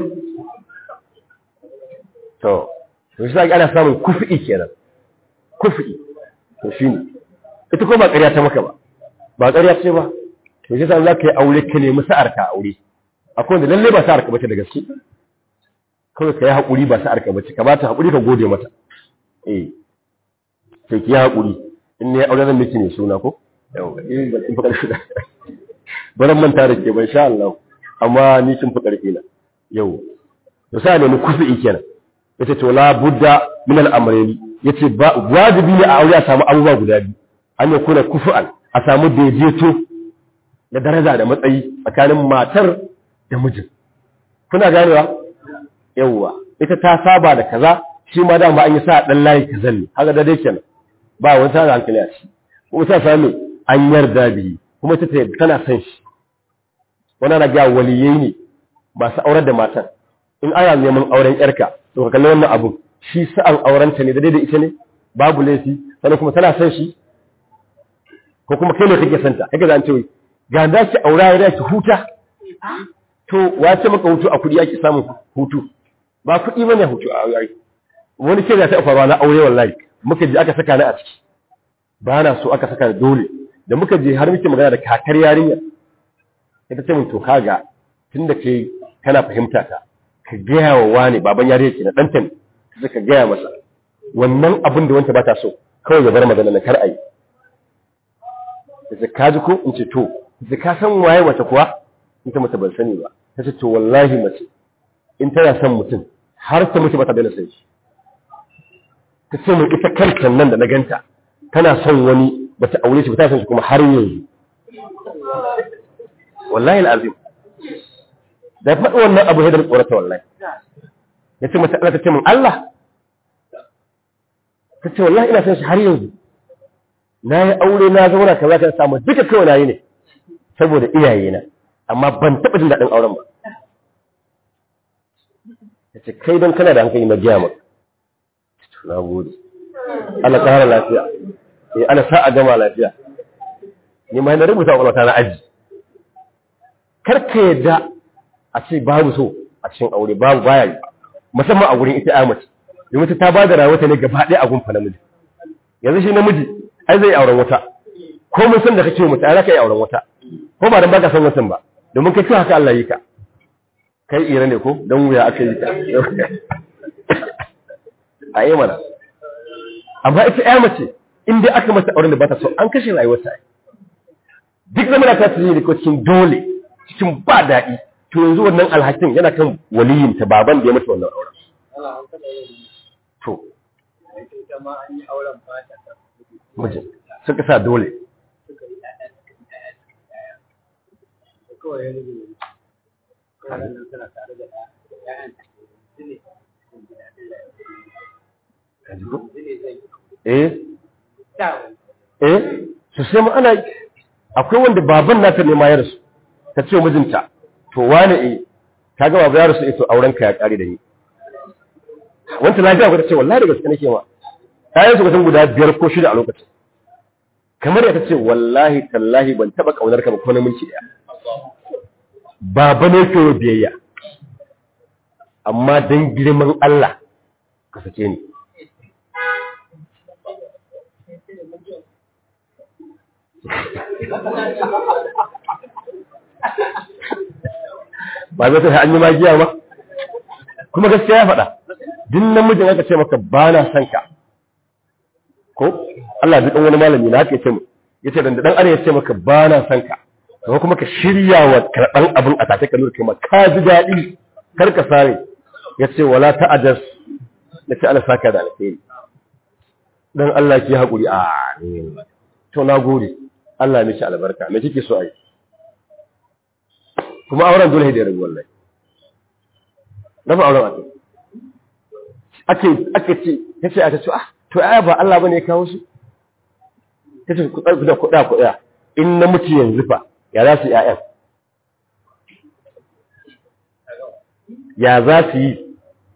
to to shi ana samun kufi kenan kufi to shi ne ita ko ba ƙarya ta maka ba ba ƙarya ce ba to shi sa za ka yi aure ka nemi sa'ar ka aure akwai wanda lalle ba sa'ar ka bace da gaske kawai ka yi haƙuri ba sa'ar ka bace ka ba ta haƙuri ka gode mata eh to ki haƙuri in ne aure zan miki ne suna ko yawa eh ba kin fakar shi baran manta da ke ban sha Allah amma ni kin fakar na yau to sai ne kufi kenan yace to la budda min al-amrayni yace ba wajibi ne a aure a samu abubuwa guda biyu an ya kuna kufu'an a samu daidaito da daraja da matsayi tsakanin matar da mijin kuna ganewa yawwa ita ta saba da kaza shi ma dama an yi sa dan layi kaza ne haka da dai kenan ba wani tana hankali a shi kuma ta sami an yarda biyu kuma ta tana son shi wannan na ga waliyai ne masu aurar da matan in ana neman auren yarka to ka kalli wannan abu shi sa'an aurenta ne da da ita ne babu laifi sannan kuma tana son shi ko kuma kai ne kake son ta kake zan ce ga da ki aura ya ki huta to wace maka hutu a kudi yake samun hutu ba kudi bane hutu a aure wani ke da ta faruwa na aure wallahi muka je aka saka ni a ciki ba na so aka saka ni dole da muka je har muke magana da kakar yarinya ita ce mun to kaga tunda kai kana fahimta ta ka gaya wa wani baban yarinya ke na ɗanta ne sai ka gaya masa wannan abin da wanta ba ta so kawai ya bar magana na kar a yi da ka ji ko in ce to da ka san waye mace kuwa in ta mace ban sani ba ta ce to wallahi mace in tana son mutum har ta mutu ba ta daina sai shi ta ce mun ita kanta nan da na ganta tana son wani ba ta aure shi ba ta son shi kuma har yanzu wallahi al'azim da faɗi wannan abu da tsorata wallahi ya ce mata Allah ta ce min Allah ta ce wallahi ina son shi har yanzu na yi aure na zauna kaza ka samu duka kawai na yi ne saboda iyaye na amma ban taɓa jin daɗin auren ba ta ce kai don kana da hankali na giya maka na gode Allah ƙara lafiya eh ana sa a gama lafiya ni ma na rubuta wa na aji kar ka yadda a ce babu so a cikin aure babu baya yi musamman a gurin ita amace domin ta ba da rayuwarta ne gaba ɗaya a gunfa namiji yanzu shi namiji ai zai auren wata ko mun san da kake mutu ai zaka yi auren wata ko ba dan baka san watan ba domin kai haka Allah yi ka kai ira ne ko dan wuya aka yi ka a yi mana amma ita ƴa mace in dai aka mata auren da ba ta so an kashe rayuwarta duk zamana ta tsiri ko cikin dole cikin ba daɗi to yanzu wannan alhakin yana kan waliyinta baban da ya mata wannan auren to mijin suka sa dole eh eh su sai ana akwai wanda baban nata ne ma ya rasu ta ce mijinta to wane eh ka ga babu ya rasu ito auren ka ya kare da ni wanda lafiya ku ta ce wallahi da gaske nake ma kayan su kusan guda biyar ko shida a lokacin kamar ya ta ce wallahi tallahi ban taba kaunar ka ba ko na minci daya baba ne ke biyayya amma dan girman Allah ka sake ni ba zai ta an yi magiya ba kuma gaskiya ya faɗa duk namijin aka ce maka ba na son ka ko Allah ya wani malami na haka ya ce mu ya ce dan dan ya ce maka ba na son ka kuma kuma ka shirya wa karɓan abin a take ka nuna kai ma ka ji daɗi kar ka sare ya ce wala ta'adas ya ce Allah saka da alheri dan Allah ki haƙuri a to na gode Allah ya miki albarka me kike so ai kuma auren dole da rabu wallahi dafa auren ake ake ce yace aka ce ah to ai ba Allah bane ya kawo su kace ku tsarku da kuɗa kuɗa in na mutu yanzu fa ya za su yi ƴaƴan ya za su yi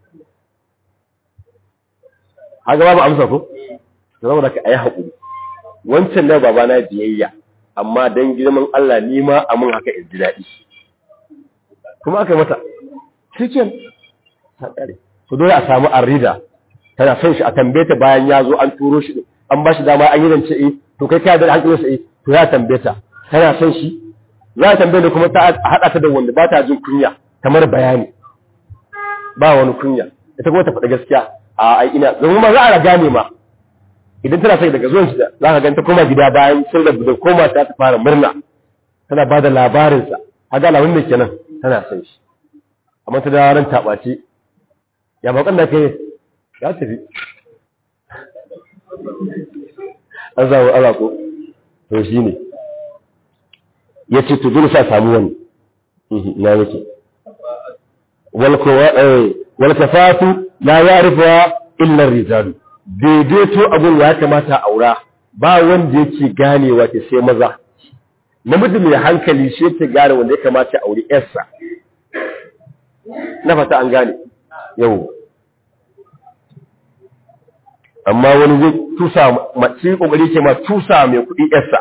haka babu amsa ko saboda ka ayi haƙuri wancan da babana biyayya amma dan girman Allah ni ma amin haka in ji daɗi kuma aka mata cikin ta tsare su dole a samu arrida tana son shi a tambaye ta bayan ya zo an turo shi an ba shi dama an yi zance eh to kai ka da hankalin sa eh to ya tambaye ta tana son shi za ta tambaye da kuma ta haɗa ta da wanda ba ta jin kunya kamar bayani ba wani kunya ita kuma ta faɗi gaskiya a ai ina domin ma za a raga ne ma idan tana sai daga zuwan shi za ka ganta koma gida bayan sun rabu da koma ta ta fara murna tana ba da labarinsa a ga labarin da kenan tana son shi amma ta da ran taɓace ya bakon da kai ya tafi an zawo ala ko to shi ne ya ce to dole sa samu wani na yake walkafatu la ya rufa illar rijalu daidaito abin ya kamata a aura ba wanda yake ganewa ke sai maza namiji mai hankali shi yake gane wanda ya kamata a auri yarsa na fata an gane yau amma wani zai tusa mace kokari ke ma tusa mai kuɗi yarsa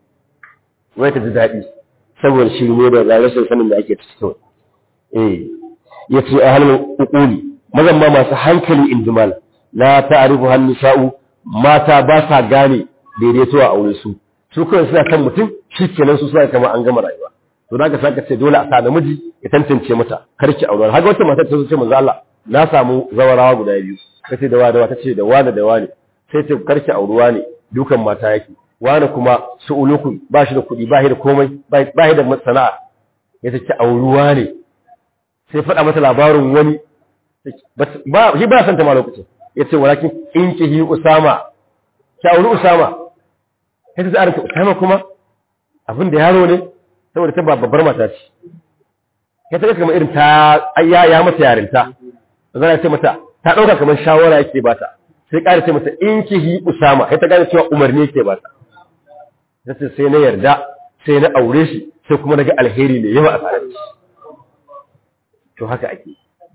wai ta ji daɗi saboda shi ne da rashin sanin da ake cikin eh yace ahlul uquli mazan ma masu hankali injimal la ta'rifu han nisa'u mata ba sa gane daidaito a aure su su kawai suna kan mutum shikenan su suna kama an gama rayuwa to da ka saka ce dole a sa namiji ya tantance mata karki aure haka wata mata ta ce manzo Allah na samu zawarawa guda biyu kace da wada tace da wada da wani sai ce karki auruwa ne dukan mata yake wani kuma su uluku ba shi da kuɗi ba shi da komai ba shi da sana'a ya take auruwa ne sai faɗa mata labarin wani ba shi ba san ta ma lokacin ya ce walakin in ki hi usama ki auri usama sai ta tsara usama kuma abin da yaro ne saboda ta babbar mata ce ya ta kamar irin ta ya ya mata yarinta zan ce mata ta dauka kamar shawara yake bata sai ƙara ce mata in ki hi usama sai ta gane cewa umarni yake bata sai sai na yarda sai na aure shi sai kuma naga alheri ne yawa a tare da shi to haka ake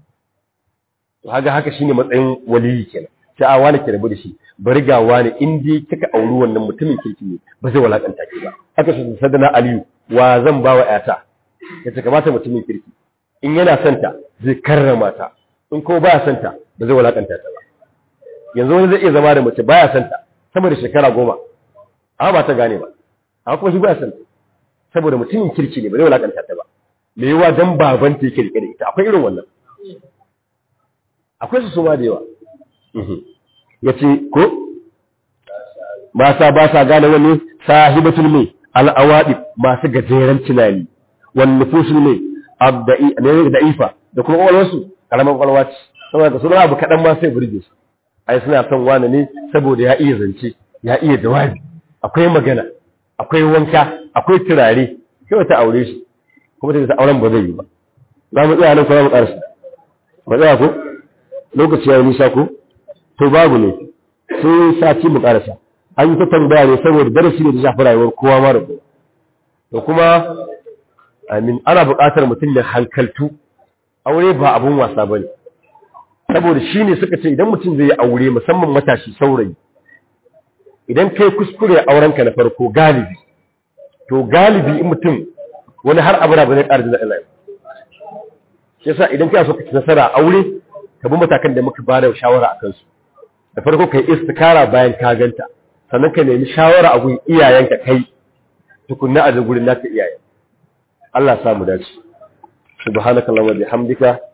to haka haka shine matsayin waliyi kenan sai a wani ki rabu da shi bari ga wani in dai kika auri wannan mutumin kirki ne ba zai walakanta ki ba haka shi sadana aliyu wa zan ba wa yata yace kamata mutumin kirki in yana son ta zai karrama ta in ko baya son ta ba zai walakanta ta ba yanzu wani zai iya zama da mace baya son ta saboda shekara goma amma ba ta gane ba amma kuma shi baya son ta saboda mutumin kirki ne ba zai walakanta ta ba me yawa dan baban ta yake rike da ita akwai irin wannan akwai su suma da yawa yace ko ba sa ba sa gane wani sahibatul mai al'awadi masu gajeren tunani wani nufusul mai abda'i ne da'ifa da kuma kwalwarsu karamar kwalwa ce saboda suna abu kaɗan ma sai burge su ai suna son wani ne saboda ya iya zance ya iya jawabi akwai magana akwai wanka akwai turare kawai ta aure shi kuma ta auren ba zai yi ba za mu tsaya nan ko za mu ƙarsa ba tsaya ko lokaci ya yi nisa ko to babu ne sai sati mu ƙarasa an yi ta tambaya ne saboda darasi ne da shafi rayuwar kowa ma da kowa to kuma amin ana buƙatar mutum ya hankaltu aure ba abun wasa bane saboda shi ne suka ce idan mutum zai yi aure musamman matashi saurayi idan kai kuskure aurenka na farko galibi to galibi in mutum wani har abada ba zai ƙara jin Allah shi yasa idan kai so ka ci nasara aure ka bi matakan da muka bada shawara a kansu da farko kai istikara bayan ka ganta sannan ka nemi shawara a gurin iyayenka kai tukunna a gurin naka iyaye Allah ya samu dace subhanakallahumma bihamdika